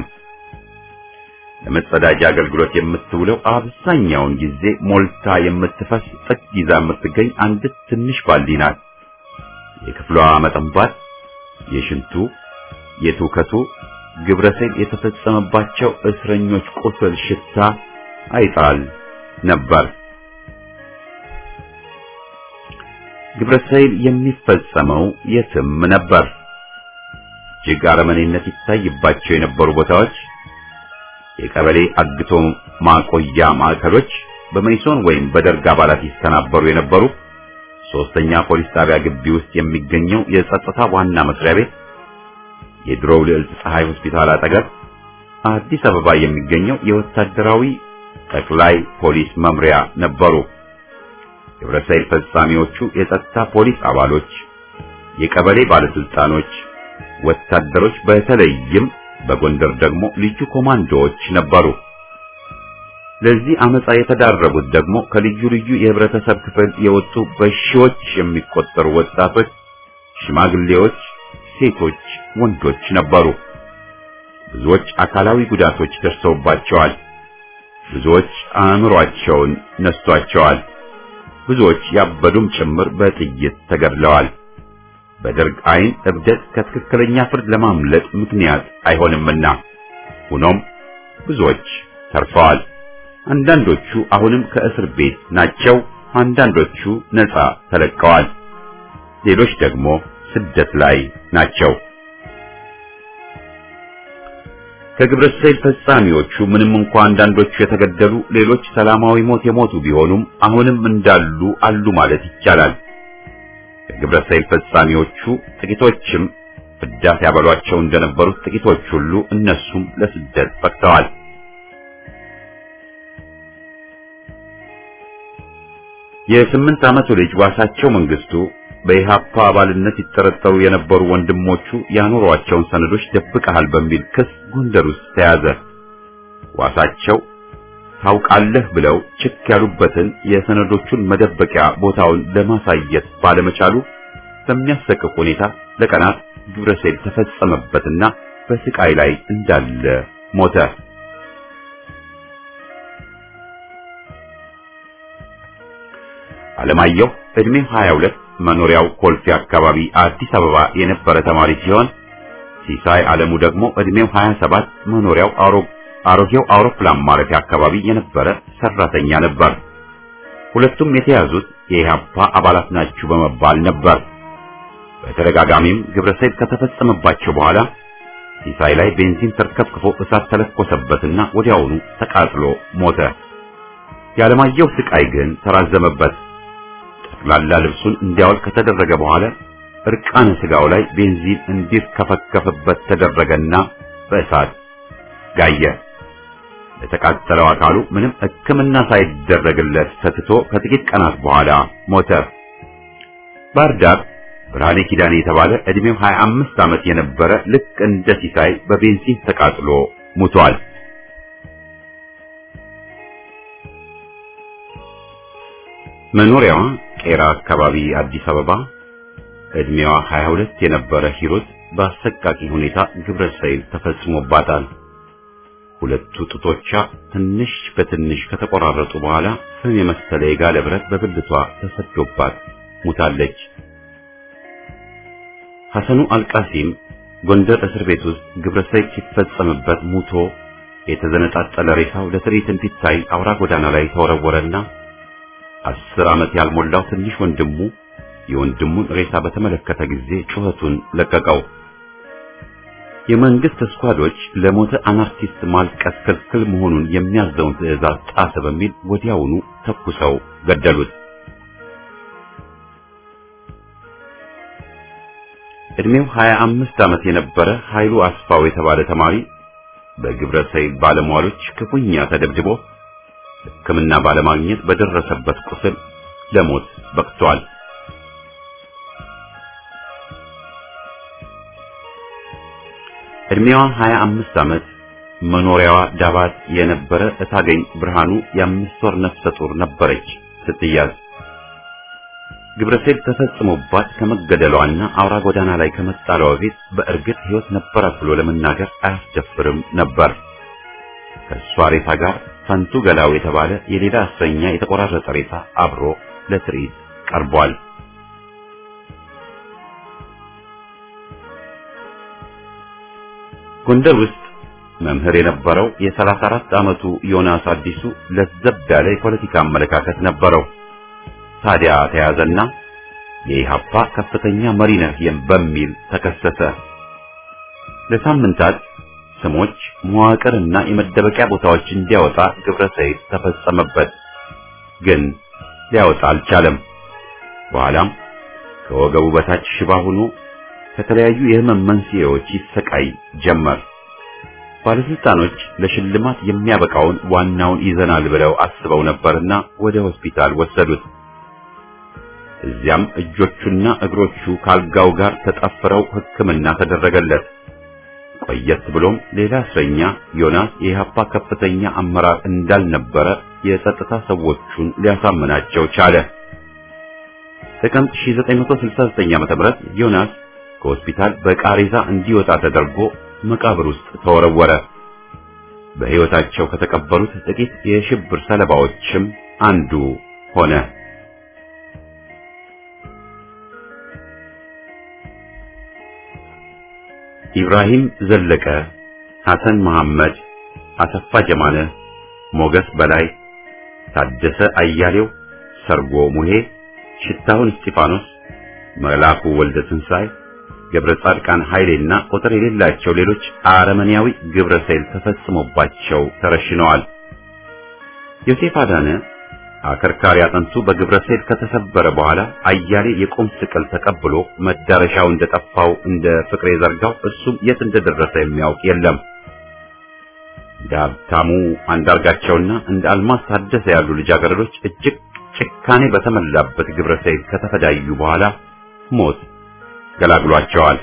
ለመጸዳጃ አገልግሎት የምትውለው አብዛኛውን ጊዜ ሞልታ የምትፈስ ጥግ ይዛ የምትገኝ አንዲት ትንሽ ባልዲ ናት። የክፍሏ መጠንባት፣ የሽንቱ፣ የትውከቱ ግብረሰይል የተፈጸመባቸው እስረኞች ቁስል ሽታ አይጣል ነበር። ግብረሰይል የሚፈጸመው የትም ነበር። እጅግ አረመኔነት ይታይባቸው የነበሩ ቦታዎች የቀበሌ አግቶ ማቆያ ማዕከሎች፣ በመይሶን ወይም በደርግ አባላት ይስተናበሩ የነበሩ ሶስተኛ ፖሊስ ጣቢያ ግቢ ውስጥ የሚገኘው የጸጥታ ዋና መስሪያ ቤት፣ የድሮው ልዕልት ፀሐይ ሆስፒታል አጠገብ አዲስ አበባ የሚገኘው የወታደራዊ ጠቅላይ ፖሊስ መምሪያ ነበሩ። ግብረሰይል ፈጻሚዎቹ የጸጥታ ፖሊስ አባሎች፣ የቀበሌ ባለስልጣኖች፣ ወታደሮች በተለይም በጎንደር ደግሞ ልዩ ኮማንዶዎች ነበሩ። ለዚህ አመፃ የተዳረጉት ደግሞ ከልዩ ልዩ የህብረተሰብ ክፍል የወጡ በሺዎች የሚቆጠሩ ወጣቶች፣ ሽማግሌዎች፣ ሴቶች፣ ወንዶች ነበሩ። ብዙዎች አካላዊ ጉዳቶች ደርሰውባቸዋል። ብዙዎች አእምሯቸውን ነስቷቸዋል። ብዙዎች ያበዱም ጭምር በጥይት ተገድለዋል። በደርግ አይን እብደት ከትክክለኛ ፍርድ ለማምለጥ ምክንያት አይሆንምና፣ ሆኖም ብዙዎች ተርፈዋል። አንዳንዶቹ አሁንም ከእስር ቤት ናቸው። አንዳንዶቹ ነፃ ተለቀዋል። ሌሎች ደግሞ ስደት ላይ ናቸው። ከግብረሰይል ፈጻሚዎቹ ምንም እንኳ አንዳንዶቹ የተገደሉ፣ ሌሎች ሰላማዊ ሞት የሞቱ ቢሆኑም አሁንም እንዳሉ አሉ ማለት ይቻላል። ከግብረሰይል ፈጻሚዎቹ ጥቂቶችም ፍዳት ያበሏቸው እንደነበሩት ጥቂቶች ሁሉ እነሱም ለስደት በቅተዋል። የስምንት ዓመቱ ልጅ ዋሳቸው መንግስቱ በኢሃፓ አባልነት ይጠረጠሩ የነበሩ ወንድሞቹ ያኖሯቸውን ሰነዶች ደብቀሃል በሚል ክስ ጎንደር ውስጥ ተያዘ። ዋሳቸው ታውቃለህ ብለው ችክ ያሉበትን የሰነዶቹን መደበቂያ ቦታውን ለማሳየት ባለመቻሉ በሚያሰቅቅ ሁኔታ ለቀናት ግብረሰይል ተፈጸመበትና በስቃይ ላይ እንዳለ ሞተ። አለማየሁ እድሜው 22 መኖሪያው ኮልፌ አካባቢ አዲስ አበባ የነበረ ተማሪ ሲሆን ሲሳይ አለሙ ደግሞ እድሜው 27 መኖሪያው አሮጌው አውሮፕላን ማረፊያ አካባቢ የነበረ ሰራተኛ ነበር። ሁለቱም የተያዙት የኢህአፓ አባላት ናችሁ በመባል ነበር። በተደጋጋሚም ግብረሰይል ከተፈጸመባቸው በኋላ ሲሳይ ላይ ቤንዚን ተርከፍክፎ እሳት ተለኮሰበትና ወዲያውኑ ተቃጥሎ ሞተ። የዓለማየሁ ስቃይ ግን ተራዘመበት። ጠቅላላ ልብሱን እንዲያወልቅ ከተደረገ በኋላ እርቃነ ስጋው ላይ ቤንዚን እንዲርከፈከፍበት ተደረገና በእሳት ጋየ። ለተቃጠለው አካሉ ምንም ሕክምና ሳይደረግለት ተትቶ ከጥቂት ቀናት በኋላ ሞተ። ባህር ዳር ብርሃኔ ኪዳኔ የተባለ ዕድሜው 25 ዓመት የነበረ ልክ እንደ ሲሳይ በቤንዚን ተቃጥሎ ሙቷል። መኖሪያዋ ቄራ አካባቢ አዲስ አበባ ዕድሜዋ 22 የነበረ ሂሩት በአሰቃቂ ሁኔታ ግብረ ሰይል ተፈጽሞባታል። ሁለቱ ጡቶቿ ትንሽ በትንሽ ከተቆራረጡ በኋላ ፍም የመሰለ የጋለ ብረት በብልቷ ተሰዶባት ሙታለች። ሐሰኑ አልቃሲም ጎንደር እስር ቤት ውስጥ ግብረ ሰይል ሲፈጸምበት ሙቶ የተዘነጣጠለ ሬሳው ለትርኢት እንዲታይ አውራ ጎዳና ላይ ተወረወረና አስር ዓመት ያልሞላው ትንሽ ወንድሙ የወንድሙን ሬሳ በተመለከተ ጊዜ ጩኸቱን ለቀቀው። የመንግስት ስኳዶች ለሞተ አናርኪስት ማልቀስ ክልክል መሆኑን የሚያዘውን ትዕዛዝ ጣሰ በሚል ወዲያውኑ ተኩሰው ገደሉት። እድሜው 25 ዓመት የነበረ ኃይሉ አስፋው የተባለ ተማሪ በግብረ ሰይል ባለሟሎች ክፉኛ ተደብድቦ ሕክምና ባለማግኘት በደረሰበት ቁስል ለሞት በቅቷል። እድሜዋ 25 ዓመት መኖሪያዋ ዳባት የነበረ እታገኝ ብርሃኑ የአምስት ወር ነፍሰ ጡር ነበረች ስትያዝ ግብረሰይል ተፈጽሞባት ከመገደሏና አውራ ጎዳና ላይ ከመጣሏ በፊት በእርግጥ ሕይወት ነበራት ብሎ ለመናገር አያስደፍርም ነበር። ከእሷ ሬሳ ጋር ፈንቱ ገላው የተባለ የሌላ እስረኛ የተቆራረጠ ሬሳ አብሮ ለትርኢት ቀርቧል። ጎንደር ውስጥ መምህር የነበረው የ34 ዓመቱ ዮናስ አዲሱ ለዘብ ያለ የፖለቲካ አመለካከት ነበረው። ታዲያ ተያዘና የኢሃፓ ከፍተኛ መሪ ነህ በሚል ተከሰሰ። ለሳምንታት ስሞች፣ መዋቅርና የመደበቂያ ቦታዎች እንዲያወጣ ግብረ ሰይል ተፈጸመበት። ግን ሊያወጣ አልቻለም። በኋላም ከወገቡ በታች ሽባ ሆኖ ከተለያዩ የህመም መንስኤዎች ይሰቃይ ጀመር። ባለስልጣኖች ለሽልማት የሚያበቃውን ዋናውን ይዘናል ብለው አስበው ነበርና ወደ ሆስፒታል ወሰዱት። እዚያም እጆቹና እግሮቹ ካልጋው ጋር ተጣፍረው ሕክምና ተደረገለት። ቆየት ብሎም ሌላ እስረኛ ዮናስ የኢህአፓ ከፍተኛ አመራር እንዳልነበረ የጸጥታ ሰዎቹን ሊያሳምናቸው ቻለ። ጥቅምት 1969 ዓ.ም ዮናስ ከሆስፒታል በቃሬዛ እንዲወጣ ተደርጎ መቃብር ውስጥ ተወረወረ። በሕይወታቸው ከተቀበሩት ጥቂት የሽብር ሰለባዎችም አንዱ ሆነ። ኢብራሂም ዘለቀ፣ ሐሰን መሐመድ፣ አሰፋ ጀማለ፣ ሞገስ በላይ፣ ታደሰ አያሌው፣ ሰርጎ ሙሄ፣ ሽታሁን እስጢፋኖስ፣ መላኩ ወልደ ትንሳኤ፣ ገብረ ጻድቃን ኃይሌና ቁጥር የሌላቸው ሌሎች አረመኔያዊ ግብረ ሰይል ተፈጽሞባቸው ተረሽነዋል። ዮሴፍ አዳነ አከርካሪ አጥንቱ በግብረ ሰይል ከተሰበረ በኋላ አያሌ የቁም ስቅል ተቀብሎ መዳረሻው እንደጠፋው እንደ ፍቅሬ ዘርጋው እሱም የት እንደደረሰ የሚያውቅ የለም። እንደ ሀብታሙ አንዳርጋቸውና እንደ አልማዝ ታደሰ ያሉ ልጃገረዶች እጅግ ጭካኔ በተሞላበት ግብረ ሰይል ከተፈዳዩ በኋላ ሞት ገላግሏቸዋል።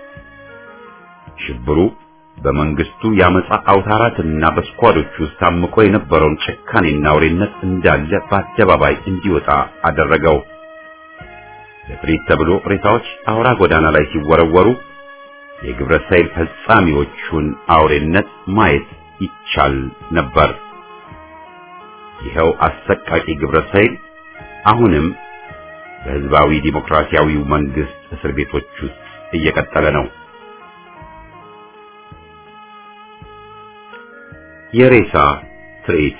ሽብሩ በመንግስቱ ያመጻ አውታራትና በስኳዶች ውስጥ ታምቆ የነበረውን ጭካኔና አውሬነት እንዳለ በአደባባይ እንዲወጣ አደረገው። ለፍሪት ተብሎ ሬሳዎች አውራ ጎዳና ላይ ሲወረወሩ የግብረ ሰይል ፈጻሚዎቹን አውሬነት ማየት ይቻል ነበር። ይኸው አሰቃቂ ግብረ ሰይል አሁንም በህዝባዊ ዲሞክራሲያዊው መንግስት እስር ቤቶች ውስጥ እየቀጠለ ነው። የሬሳ ትርኢት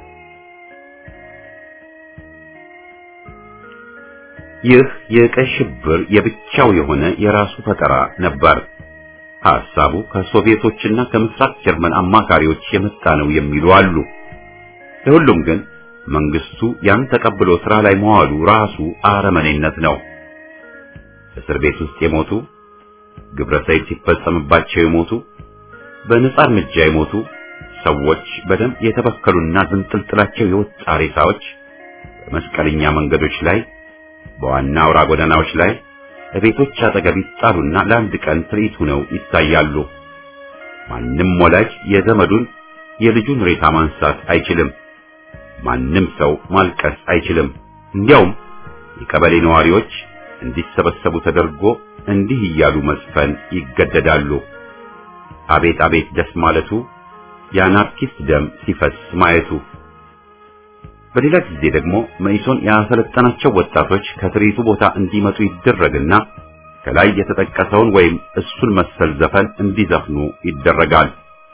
ይህ የቀይ ሽብር የብቻው የሆነ የራሱ ፈጠራ ነበር። ሐሳቡ ከሶቪየቶችና ከምስራቅ ጀርመን አማካሪዎች የመጣ ነው የሚሉ አሉ። ለሁሉም ግን መንግስቱ ያን ተቀብሎ ስራ ላይ መዋሉ ራሱ አረመኔነት ነው። እስር ቤት ውስጥ የሞቱ ግብረ ሰይል ሲፈጸምባቸው የሞቱ በነጻ እርምጃ የሞቱ ሰዎች በደም የተበከሉና ዝንጥልጥላቸው የወጣ ሬሳዎች በመስቀለኛ መንገዶች ላይ፣ በዋና አውራ ጎዳናዎች ላይ፣ ቤቶች አጠገብ ይጣሉና ለአንድ ቀን ትርኢት ሆነው ይታያሉ። ማንም ወላጅ የዘመዱን የልጁን ሬሳ ማንሳት አይችልም። ማንም ሰው ማልቀስ አይችልም። እንዲያውም የቀበሌ ነዋሪዎች እንዲሰበሰቡ ተደርጎ እንዲህ እያሉ መዝፈን ይገደዳሉ። አቤት አቤት ደስ ማለቱ፣ የአናርኪስት ደም ሲፈስ ማየቱ። በሌላ ጊዜ ደግሞ መኢሶን ያሰለጠናቸው ወጣቶች ከትርኢቱ ቦታ እንዲመጡ ይደረግና ከላይ የተጠቀሰውን ወይም እሱን መሰል ዘፈን እንዲዘፍኑ ይደረጋል።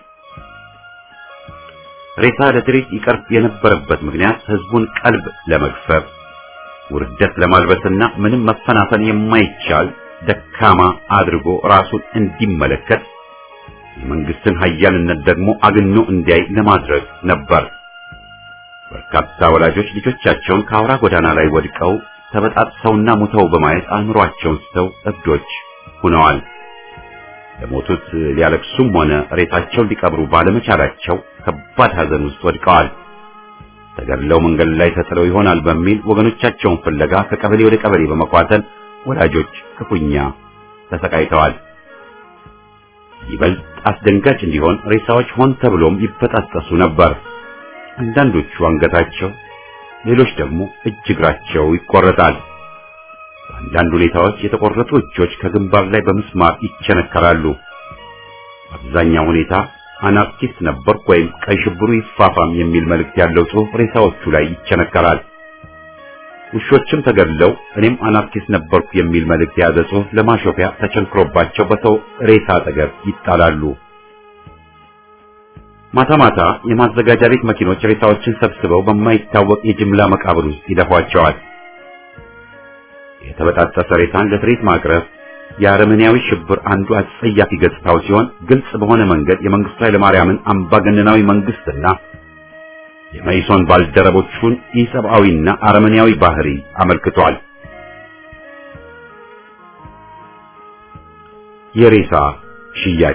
ሬሳ ለትርኢት ይቀርብ የነበረበት ምክንያት ህዝቡን ቀልብ ለመግፈፍ ውርደት ለማልበስና ምንም መፈናፈን የማይቻል ደካማ አድርጎ ራሱን እንዲመለከት የመንግስትን ኃያልነት ደግሞ አግኖ እንዲያይ ለማድረግ ነበር። በርካታ ወላጆች ልጆቻቸውን ከአውራ ጎዳና ላይ ወድቀው ተበጣጥሰውና ሙተው በማየት አእምሯቸውን ስተው እብዶች ሆነዋል። ለሞቱት ሊያለቅሱም ሆነ ሬሳቸውን ሊቀብሩ ባለመቻላቸው ከባድ ሐዘን ውስጥ ወድቀዋል። ተገድለው መንገድ ላይ ተጥለው ይሆናል በሚል ወገኖቻቸውን ፍለጋ ከቀበሌ ወደ ቀበሌ በመኳተል ወላጆች ክፉኛ ተሰቃይተዋል። ይበልጥ አስደንጋጭ እንዲሆን ሬሳዎች ሆን ተብሎም ይበጣጠሱ ነበር። አንዳንዶቹ አንገታቸው፣ ሌሎች ደግሞ እጅ እግራቸው ይቆረጣል። በአንዳንድ ሁኔታዎች የተቆረጡ እጆች ከግንባር ላይ በምስማር ይቸነከራሉ። አብዛኛው ሁኔታ አናርኪስት ነበርኩ ወይም ቀይ ሽብሩ ይፋፋም የሚል መልእክት ያለው ጽሑፍ ሬሳዎቹ ላይ ይቸነከራል። ውሾችም ተገድለው እኔም አናርኪስት ነበርኩ የሚል መልእክት የያዘ ጽሑፍ ለማሾፊያ ተቸንክሮባቸው በሰው ሬሳ አጠገብ ይጣላሉ። ማታ ማታ የማዘጋጃ ቤት መኪኖች ሬሳዎችን ሰብስበው በማይታወቅ የጅምላ መቃብር ውስጥ ይደፏቸዋል። የተበጣጠሰ ሬሳን ለትርኢት ማቅረብ የአረመኔያዊ ሽብር አንዱ አጸያፊ ገጽታው ሲሆን ግልጽ በሆነ መንገድ የመንግስቱ ኃይለማርያምን አምባገነናዊ መንግስትና የመይሶን ባልደረቦቹን ኢሰብአዊና አረመኔያዊ ባህሪ አመልክቷል። የሬሳ ሽያጭ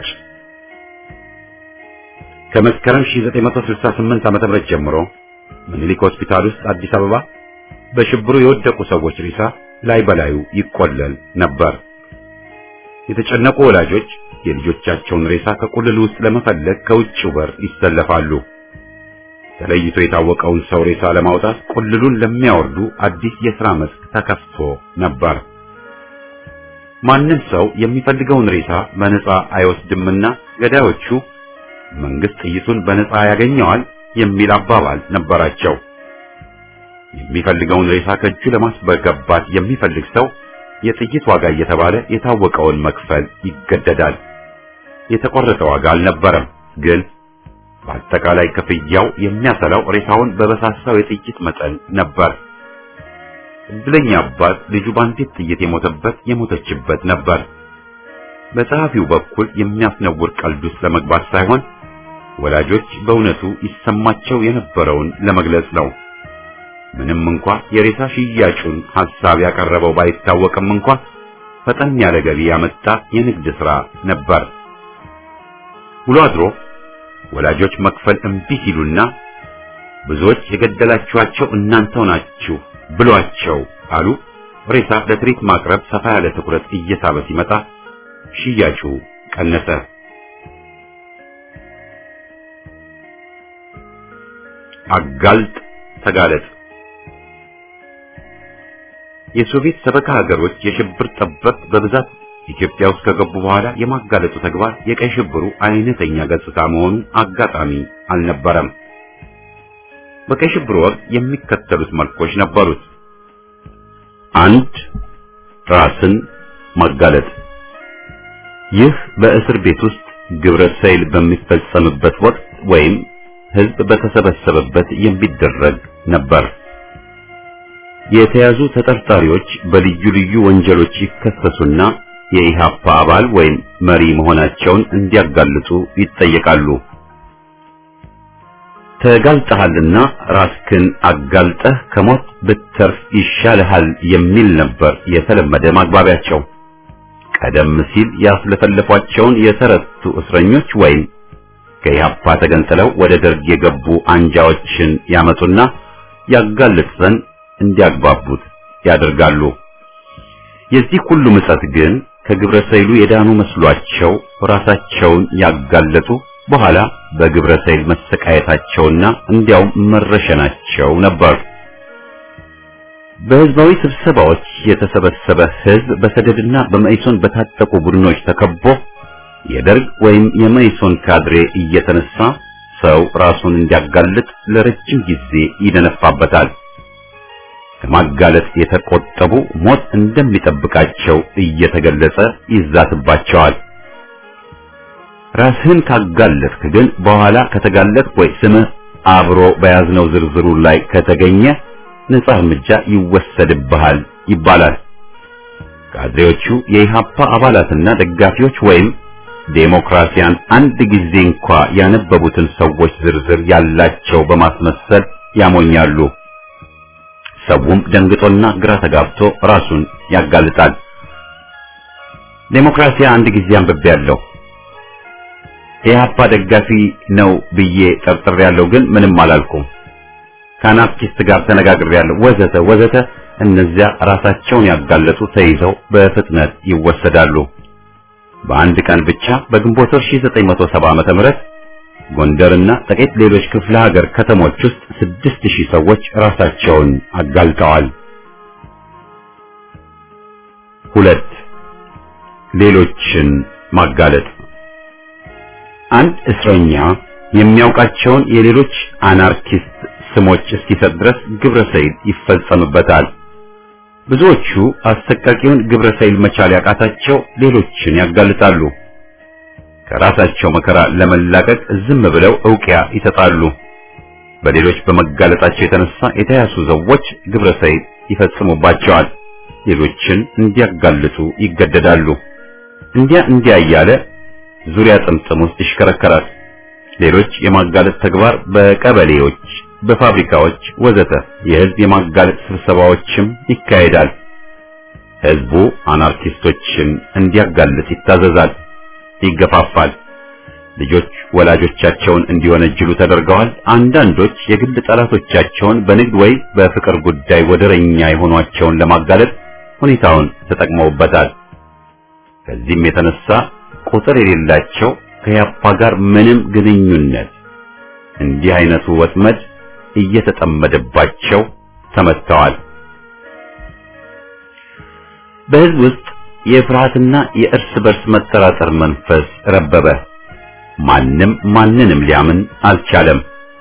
ከመስከረም 1968 ዓ.ም ጀምሮ ምኒልክ ሆስፒታል ውስጥ አዲስ አበባ በሽብሩ የወደቁ ሰዎች ሬሳ ላይ በላዩ ይቆለል ነበር። የተጨነቁ ወላጆች የልጆቻቸውን ሬሳ ከቁልል ውስጥ ለመፈለግ ከውጭው በር ይሰለፋሉ። ተለይቶ የታወቀውን ሰው ሬሳ ለማውጣት ቁልሉን ለሚያወርዱ አዲስ የሥራ መስክ ተከፍቶ ነበር። ማንም ሰው የሚፈልገውን ሬሳ በነፃ አይወስድምና ገዳዮቹ መንግስት ጥይቱን በነፃ ያገኘዋል የሚል አባባል ነበራቸው። የሚፈልገውን ሬሳ ከእጁ ለማስገባት የሚፈልግ ሰው የጥይት ዋጋ እየተባለ የታወቀውን መክፈል ይገደዳል። የተቆረጠ ዋጋ አልነበረም፣ ግን በአጠቃላይ ክፍያው የሚያሰላው ሬሳውን በበሳሳው የጥይት መጠን ነበር። እድለኛ አባት ልጁ በአንዲት ጥይት የሞተበት የሞተችበት ነበር። በጸሐፊው በኩል የሚያስነውር ቀልድ ውስጥ ለመግባት ሳይሆን ወላጆች በእውነቱ ይሰማቸው የነበረውን ለመግለጽ ነው። ምንም እንኳ የሬሳ ሽያጩን ሐሳብ ያቀረበው ባይታወቅም እንኳ ፈጠን ያለ ገቢ ያመጣ የንግድ ሥራ ነበር። ውሎ አድሮ ወላጆች መክፈል እምቢ ሲሉና ብዙዎች የገደላችኋቸው እናንተው ናችሁ ብሏቸው አሉ። ሬሳ ለትርኢት ማቅረብ ሰፋ ያለ ትኩረት እየሳበ ሲመጣ ሽያጩ ቀነሰ። አጋልጥ ተጋለጥ። የሶቪየት ሰበካ ሀገሮች የሽብር ጠበብት በብዛት ኢትዮጵያ ውስጥ ከገቡ በኋላ የማጋለጡ ተግባር የቀይ ሽብሩ አይነተኛ ገጽታ መሆኑ አጋጣሚ አልነበረም። በቀይ ሽብሩ ወቅት የሚከተሉት መልኮች ነበሩት። አንድ ራስን ማጋለጥ። ይህ በእስር ቤት ውስጥ ግብረ ሰይል በሚፈጸምበት ወቅት ወይም ሕዝብ በተሰበሰበበት የሚደረግ ነበር። የተያዙ ተጠርጣሪዎች በልዩ ልዩ ወንጀሎች ይከሰሱና የኢሃፓ አባል ወይም መሪ መሆናቸውን እንዲያጋልጡ ይጠየቃሉ። ተጋልጠሃልና ራስክን አጋልጠህ ከሞት ብትተርፍ ይሻልሃል የሚል ነበር የተለመደ ማግባቢያቸው። ቀደም ሲል ያስለፈለፏቸውን የተረቱ እስረኞች ወይም ከኢሃፓ ተገንጥለው ወደ ደርግ የገቡ አንጃዎችን ያመጡና ያጋልጥ ዘንድ እንዲያግባቡት ያደርጋሉ። የዚህ ሁሉ ምጸት ግን ከግብረ ሰይሉ የዳኑ መስሏቸው ራሳቸውን ያጋለጡ በኋላ በግብረ ሰይል መሰቃየታቸውና እንዲያውም መረሸናቸው ነበር። በህዝባዊ ስብሰባዎች የተሰበሰበ ህዝብ በሰደድና በመኢሶን በታጠቁ ቡድኖች ተከቦ የደርግ ወይም የመኢሶን ካድሬ እየተነሳ ሰው ራሱን እንዲያጋልጥ ለረጅም ጊዜ ይደነፋበታል። ከማጋለጥ የተቆጠቡ ሞት እንደሚጠብቃቸው እየተገለጸ ይዛትባቸዋል። ራስህን ካጋለጥክ ግን በኋላ ከተጋለጥክ ወይ ስምህ አብሮ በያዝነው ዝርዝሩ ላይ ከተገኘ ነጻ እርምጃ ይወሰድብሃል ይባላል። ካድሬዎቹ የኢሃፓ አባላትና ደጋፊዎች ወይም ዴሞክራሲያን አንድ ጊዜ እንኳ ያነበቡትን ሰዎች ዝርዝር ያላቸው በማስመሰል ያሞኛሉ። ሰውም ደንግጦና ግራ ተጋብቶ ራሱን ያጋልጣል። ዴሞክራሲያ አንድ ጊዜ አንብቤያለሁ። የኢሃፓ ደጋፊ ነው ብዬ ጠርጥሬያለሁ፣ ግን ምንም አላልኩም። ከአናርኪስት ጋር ተነጋግሬያለሁ፣ ወዘተ ወዘተ። እነዚያ ራሳቸውን ያጋለጡ ተይዘው በፍጥነት ይወሰዳሉ። በአንድ ቀን ብቻ በግንቦት 1970 ዓመተ ምህረት ጎንደርና ጥቂት ሌሎች ክፍለ ሀገር ከተሞች ውስጥ ስድስት ሺህ ሰዎች ራሳቸውን አጋልጠዋል። ሁለት ሌሎችን ማጋለጥ አንድ እስረኛ የሚያውቃቸውን የሌሎች አናርኪስት ስሞች እስኪሰጥ ድረስ ግብረ ሰይል ይፈጸምበታል። ብዙዎቹ አሰቃቂውን ግብረ ሰይል መቻል ያቃታቸው ሌሎችን ያጋልጣሉ። ከራሳቸው መከራ ለመላቀቅ ዝም ብለው እውቂያ ይሰጣሉ። በሌሎች በመጋለጣቸው የተነሳ የተያዙ ሰዎች ግብረ ሰይል ይፈጽሙባቸዋል። ሌሎችን እንዲያጋልጡ ይገደዳሉ። እንዲያ እንዲያ እያለ ዙሪያ ጥምጥም ውስጥ ይሽከረከራል። ሌሎች የማጋለጥ ተግባር በቀበሌዎች፣ በፋብሪካዎች ወዘተ የህዝብ የማጋለጥ ስብሰባዎችም ይካሄዳል። ህዝቡ አናርኪስቶችን እንዲያጋልጥ ይታዘዛል፣ ይገፋፋል። ልጆች ወላጆቻቸውን እንዲወነጅሉ ተደርገዋል። አንዳንዶች የግል ጠላቶቻቸውን በንግድ ወይ በፍቅር ጉዳይ ወደረኛ የሆኗቸውን ለማጋለጥ ሁኔታውን ተጠቅመውበታል። ከዚህም የተነሳ ቁጥር የሌላቸው ከያፓ ጋር ምንም ግንኙነት እንዲህ አይነቱ ወጥመድ እየተጠመደባቸው ተመተዋል። በህዝብ ውስጥ የፍርሃትና የእርስ በርስ መጠራጠር መንፈስ ረበበ። ማንም ማንንም ሊያምን አልቻለም።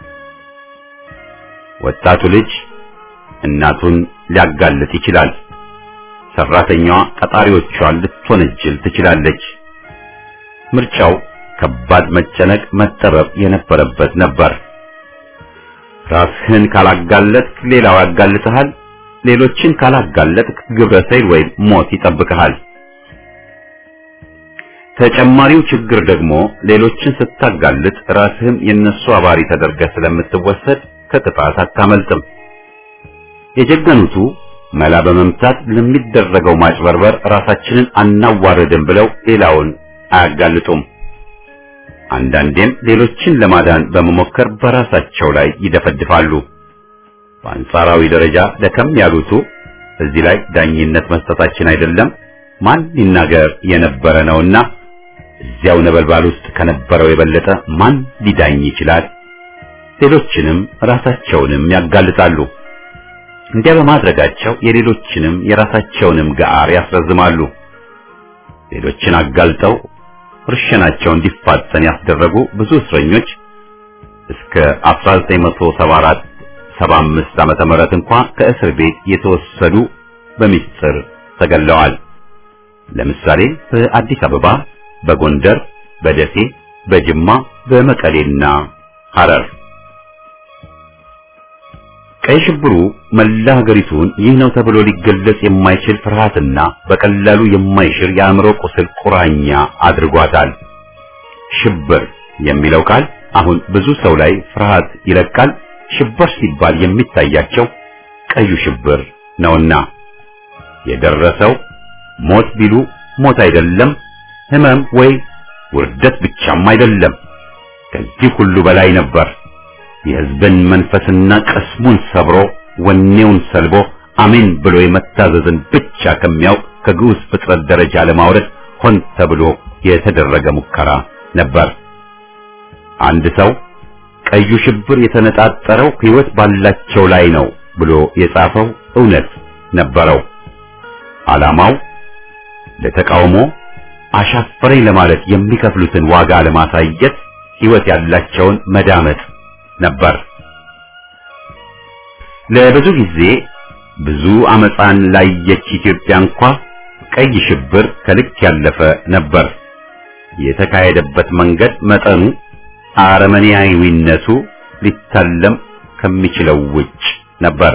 ወጣቱ ልጅ እናቱን ሊያጋልጥ ይችላል። ሰራተኛዋ ቀጣሪዎቿን ልትወነጅል ትችላለች። ምርጫው ከባድ መጨነቅ፣ መጠበብ የነበረበት ነበር። ራስህን ካላጋለጥክ ሌላው ያጋልጥሃል። ሌሎችን ካላጋለጥክ ግብረ ሰይል ወይም ሞት ይጠብቅሃል። ተጨማሪው ችግር ደግሞ ሌሎችን ስታጋልጥ ራስህም የነሱ አባሪ ተደርገህ ስለምትወሰድ ከቅጣት አታመልጥም። የጀገኑቱ መላ በመምታት ለሚደረገው ማጭበርበር ራሳችንን አናዋርድም ብለው ሌላውን አያጋልጡም። አንዳንዴም ሌሎችን ለማዳን በመሞከር በራሳቸው ላይ ይደፈድፋሉ። በአንጻራዊ ደረጃ ደከም ያሉቱ እዚህ ላይ ዳኝነት መስጠታችን አይደለም ማን ይናገር የነበረ ነውና እዚያው ነበልባል ውስጥ ከነበረው የበለጠ ማን ሊዳኝ ይችላል? ሌሎችንም ራሳቸውንም ያጋልጣሉ። እንዲያ በማድረጋቸው የሌሎችንም የራሳቸውንም ጋር ያስረዝማሉ። ሌሎችን አጋልጠው እርሸናቸው እንዲፋጠን ያስደረጉ ብዙ እስረኞች እስከ 1974 75 ዓመተ ምህረት እንኳን ከእስር ቤት የተወሰዱ በሚስጥር ተገለዋል። ለምሳሌ በአዲስ አበባ፣ በጎንደር፣ በደሴ፣ በጅማ፣ በመቀሌና ሐረር። ቀይ ሽብሩ መላ ሀገሪቱን ይህ ነው ተብሎ ሊገለጽ የማይችል ፍርሃትና በቀላሉ የማይሽር የአእምሮ ቁስል ቁራኛ አድርጓታል። ሽብር የሚለው ቃል አሁን ብዙ ሰው ላይ ፍርሃት ይለቃል። ሽብር ሲባል የሚታያቸው ቀዩ ሽብር ነውና የደረሰው ሞት ቢሉ ሞት አይደለም፣ ህመም ወይ ውርደት ብቻም አይደለም። ከዚህ ሁሉ በላይ ነበር። የህዝብን መንፈስና ቀስሙን ሰብሮ ወኔውን ሰልቦ አሜን ብሎ የመታዘዝን ብቻ ከሚያውቅ ከግዑዝ ፍጥረት ደረጃ ለማውረድ ሆን ተብሎ የተደረገ ሙከራ ነበር። አንድ ሰው ቀዩ ሽብር የተነጣጠረው ሕይወት ባላቸው ላይ ነው ብሎ የጻፈው እውነት ነበረው። ዓላማው ለተቃውሞ አሻፈረኝ ለማለት የሚከፍሉትን ዋጋ ለማሳየት ሕይወት ያላቸውን መዳመጥ ነበር። ለብዙ ጊዜ ብዙ አመፃን ላየች ኢትዮጵያ እንኳ ቀይ ሽብር ከልክ ያለፈ ነበር። የተካሄደበት መንገድ መጠኑ አረመኔያዊነቱ ሊታለም ከሚችለው ውጭ ነበር።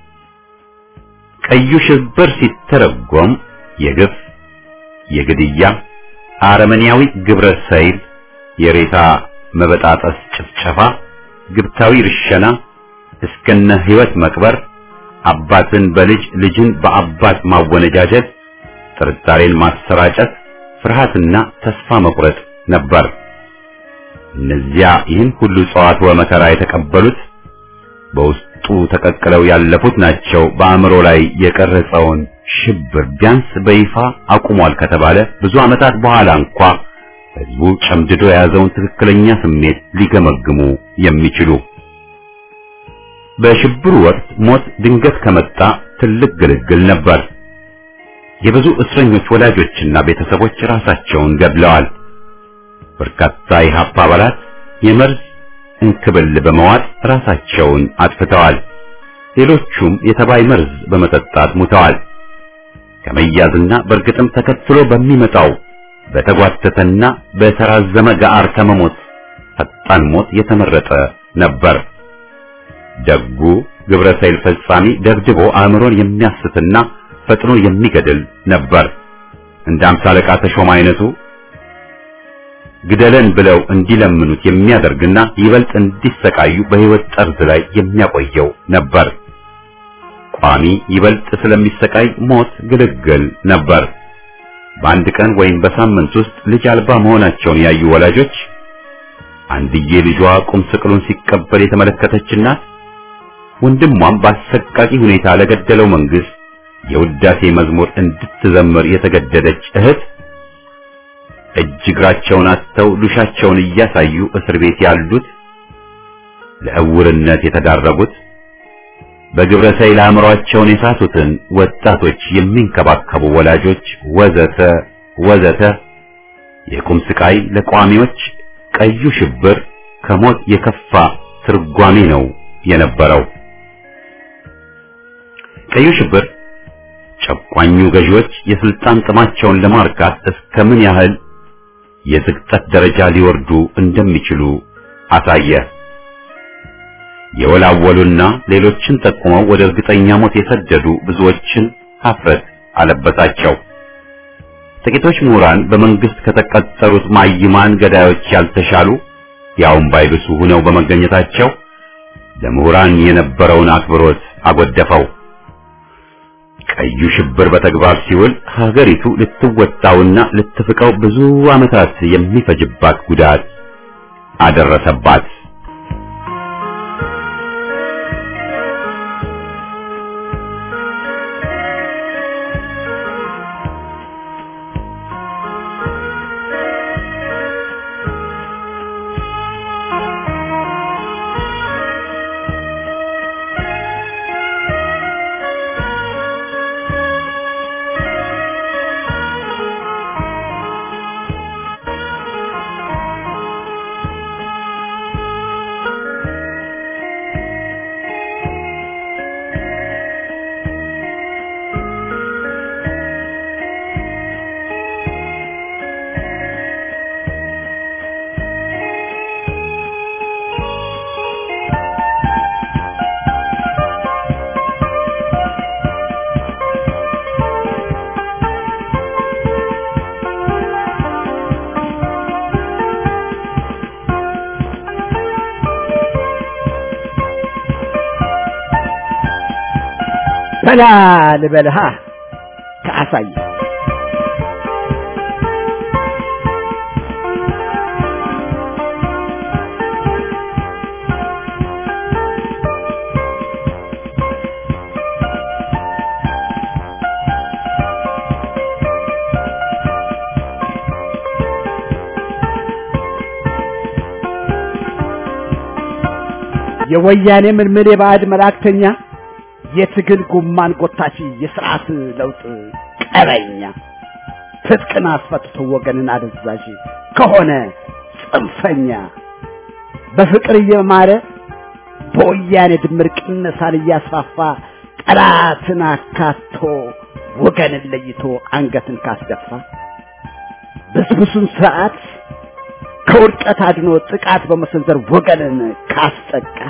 ቀዩ ሽብር ሲተረጎም የግፍ፣ የግድያ፣ አረመኔያዊ ግብረ ሰይል፣ የሬሳ መበጣጠስ ጭፍጨፋ፣ ግብታዊ ርሸና፣ እስከነ ሕይወት መቅበር፣ አባትን በልጅ ልጅን በአባት ማወነጃጀት፣ ጥርጣሬን ማሰራጨት፣ ፍርሃትና ተስፋ መቁረጥ ነበር። እነዚያ ይህን ሁሉ ጸዋት ወመከራ የተቀበሉት በውስጡ ተቀቅለው ያለፉት ናቸው። በአእምሮ ላይ የቀረጸውን ሽብር ቢያንስ በይፋ አቁሟል ከተባለ ብዙ ዓመታት በኋላ እንኳ ህዝቡ ጨምድዶ የያዘውን ትክክለኛ ስሜት ሊገመግሙ የሚችሉ በሽብሩ ወቅት ሞት ድንገት ከመጣ ትልቅ ግልግል ነበር። የብዙ እስረኞች ወላጆችና ቤተሰቦች ራሳቸውን ገድለዋል። በርካታ የሀፓ አባላት የመርዝ እንክብል በመዋጥ ራሳቸውን አጥፍተዋል። ሌሎቹም የተባይ መርዝ በመጠጣት ሙተዋል። ከመያዝና በእርግጥም ተከትሎ በሚመጣው በተጓተተና በተራዘመ ጋር ከመሞት ፈጣን ሞት የተመረጠ ነበር። ደጉ ግብረ ሰይል ፈጻሚ ደብድቦ አእምሮን የሚያስትና ፈጥኖ የሚገድል ነበር። እንደ አምሳ አለቃ ተሾመ አይነቱ ግደለን ብለው እንዲለምኑት የሚያደርግና ይበልጥ እንዲሰቃዩ በሕይወት ጠርዝ ላይ የሚያቆየው ነበር። ቋሚ ይበልጥ ስለሚሰቃይ ሞት ግልግል ነበር። በአንድ ቀን ወይም በሳምንት ውስጥ ልጅ አልባ መሆናቸውን ያዩ ወላጆች አንድዬ ልጇ ቁም ስቅሉን ሲቀበል የተመለከተች እናት ወንድሟም በአሰቃቂ ሁኔታ ለገደለው መንግስት የውዳሴ መዝሙር እንድትዘምር የተገደደች እህት እጅ እግራቸውን አጥተው ሉሻቸውን እያሳዩ እስር ቤት ያሉት ለእውርነት የተዳረጉት በግብረ ሰይል አእምሯቸውን የሳቱትን ወጣቶች የሚንከባከቡ ወላጆች ወዘተ ወዘተ የቁም ስቃይ ለቋሚዎች ቀዩ ሽብር ከሞት የከፋ ትርጓሜ ነው የነበረው። ቀዩ ሽብር ጨቋኙ ገዢዎች የስልጣን ጥማቸውን ለማርካት እስከምን ያህል የዝቅጠት ደረጃ ሊወርዱ እንደሚችሉ አሳየ። የወላወሉና ሌሎችን ጠቁመው ወደ እርግጠኛ ሞት የሰደዱ ብዙዎችን ሀፍረት አለበሳቸው። ጥቂቶች ምሁራን በመንግስት ከተቀጠሩት ማይማን ገዳዮች ያልተሻሉ ያውም ባይብሱ ሆነው በመገኘታቸው ለምሁራን የነበረውን አክብሮት አጎደፈው። ቀዩ ሽብር በተግባር ሲውል ሀገሪቱ ልትወጣውና ልትፍቀው ብዙ ዓመታት የሚፈጅባት ጉዳት አደረሰባት። በላ ልበልሃ ከአሳየ የወያኔ ምልምል የባዕድ መላእክተኛ የትግል ጉማን ጎታች የስርዓት ለውጥ ቀበኛ ትጥቅን አስፈትቶ ወገንን አደዛዥ ከሆነ ጽንፈኛ በፍቅር እየማረ በወያኔ ድምር ቅነሳን እያስፋፋ ጠላትን አካቶ ወገንን ለይቶ አንገትን ካስደፋ ብስብሱን ስርዓት ከውድቀት አድኖ ጥቃት በመሰንዘር ወገንን ካስጠቃ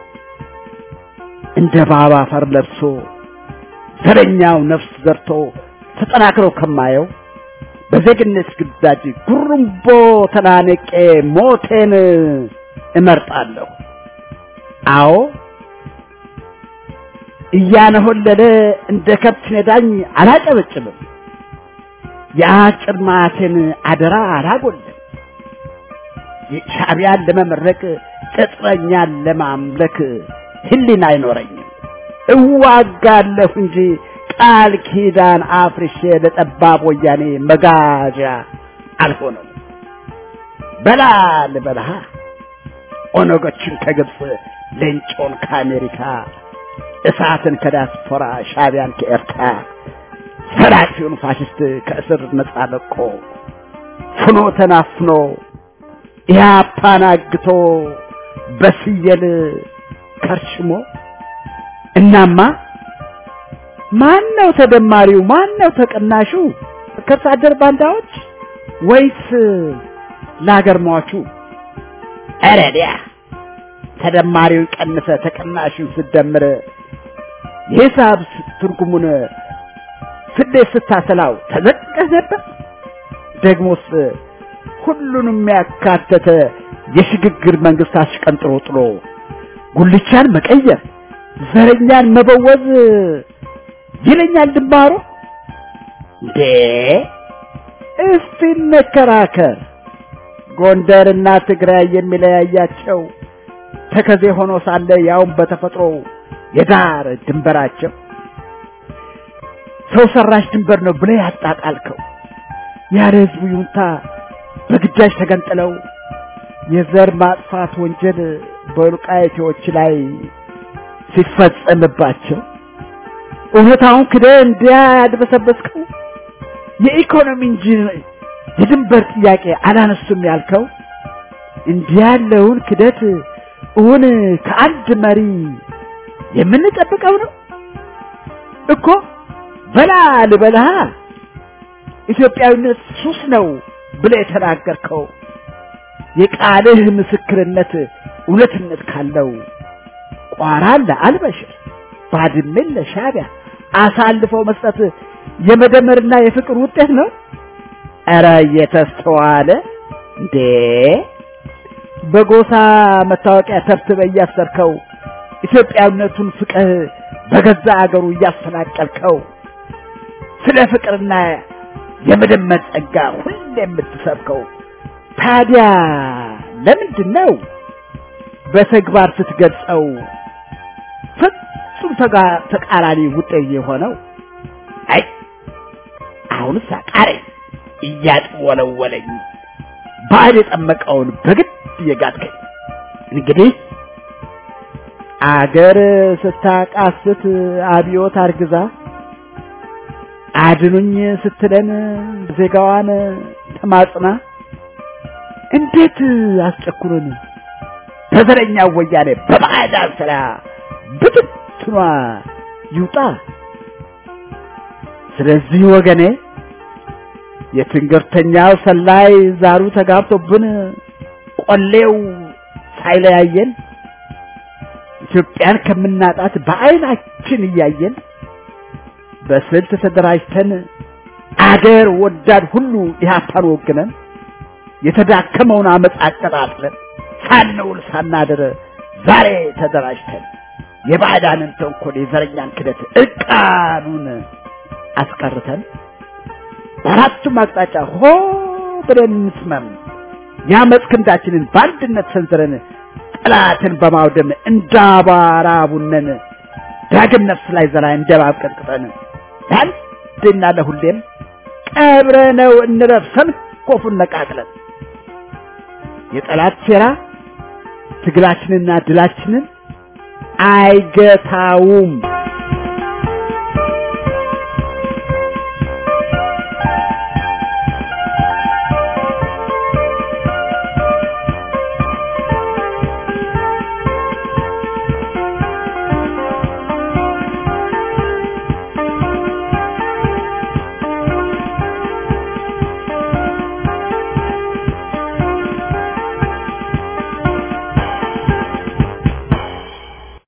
እንደ ባባ አፈር ለብሶ ዘረኛው ነፍስ ዘርቶ ተጠናክረው ከማየው በዜግነት ግዳጅ ጉርምቦ ተናነቄ ሞቴን እመርጣለሁ። አዎ እያነሆለለ እንደ ከብት ነዳኝ አላጨበጭብም። የአጭር ማቴን አደራ አላጎልም። ሻዕቢያን ለመመረቅ ቅጥረኛን ለማምለክ ህሊና አይኖረኝም። እዋጋለሁ እንጂ ቃል ኪዳን አፍርሼ ለጠባብ ወያኔ መጋዣ አልሆነም። በላ ልበልሃ ኦነጎችን ከግብፅ ሌንጮን ከአሜሪካ እሳትን ከዲያስፖራ ሻዕቢያን ከኤርትራ ሰራቂውን ፋሽስት ከእስር ነፃ ለቆ ፍኖ ተናፍኖ ኢህአፓን አግቶ በስየል ከርሽሞ እናማ ማን ነው ተደማሪው? ማን ነው ተቀናሹ? ከብት አደር ባንዳዎች ወይስ ለአገር ሟቹ? ኧረ ዲያ ተደማሪውን ቀንሰ ተቀናሹን ስደምር የሂሳብ ትርጉሙን ስሌት ስታሰላው ተዘቅቀህ ነበር። ደግሞስ ሁሉንም ያካተተ የሽግግር መንግስት አሽቀንጥሮ ጥሎ ጉልቻን መቀየር ዘረኛን መበወዝ ይለኛል ድንባሮ። እንዴ እስቲ እንከራከር። ጎንደርና ትግራይ የሚለያያቸው ተከዜ ሆኖ ሳለ ያውም በተፈጥሮ የዳር ድንበራቸው ሰው ሰራሽ ድንበር ነው ብለህ ያጣጣልከው ያለ ህዝቡ ይሁንታ በግዳጅ ተገንጥለው የዘር ማጥፋት ወንጀል በወልቃይቴዎች ላይ ሲፈጸምባቸው እውነታውን ክደህ እንዲያ ያድበሰበስከው የኢኮኖሚ እንጂ የድንበር ጥያቄ አላነሱም ያልከው እንዲህ ያለውን ክደት እውን ከአንድ መሪ የምንጠብቀው ነው እኮ። በላ ልበልሃ ኢትዮጵያዊነት ሱስ ነው ብለህ የተናገርከው የቃልህ ምስክርነት እውነትነት ካለው ቋራን ለአልበሽር ባድሜን ለሻዕቢያ አሳልፈው መስጠት የመደመርና የፍቅር ውጤት ነው። ኧረ እየተስተዋለ እንዴ! በጎሳ መታወቂያ ተብትበህ እያሰርከው ኢትዮጵያዊነቱን ፍቅህ በገዛ አገሩ እያፈናቀልከው ስለ ፍቅርና የመደመር ጸጋ ሁሌ የምትሰብከው ታዲያ ለምንድን ነው በተግባር ስትገልጸው ፍጹም ተቃራኒ ውጤት የሆነው? አይ አሁንስ አቃረኝ እያጥወለወለኝ ባል የጠመቀውን በግድ እየጋጥከኝ እንግዲህ አገር ስታቃስት አብዮት አርግዛ አድኑኝ ስትለን ዜጋዋን ተማጽና እንዴት አስጨኩሩን በዘረኛ ወያኔ በባዕዳን ስራ ብትትኗ ይውጣ። ስለዚህ ወገኔ የትንገርተኛው ሰላይ ዛሩ ተጋብቶብን ቆሌው ሳይለያየን ኢትዮጵያን ከምናጣት በዓይናችን እያየን በስልት ተደራጅተን አገር ወዳድ ሁሉ ኢህአፓን ወግነን የተዳከመውን አመፅ አቀጣጥለን ሳንውል ሳናድር ዛሬ ተደራጅተን የባዕዳንን ተንኮል የዘረኛን ክደት እርቃኑን አስቀርተን በአራቱም አቅጣጫ ሆ ብለን እንስመም የአመፅ ክንዳችንን በአንድነት ሰንዝረን ጠላትን በማውደም እንዳባራ ቡነን ዳግም ነፍስ ላይ ዘራ እንደባብ ቀጥቅጠን ለአንድና ለሁሌም ቀብረነው እንረፍ ሰንኮፉን ነቃቅለን የጠላት ሴራ ትግላችንና ድላችንን አይገታውም።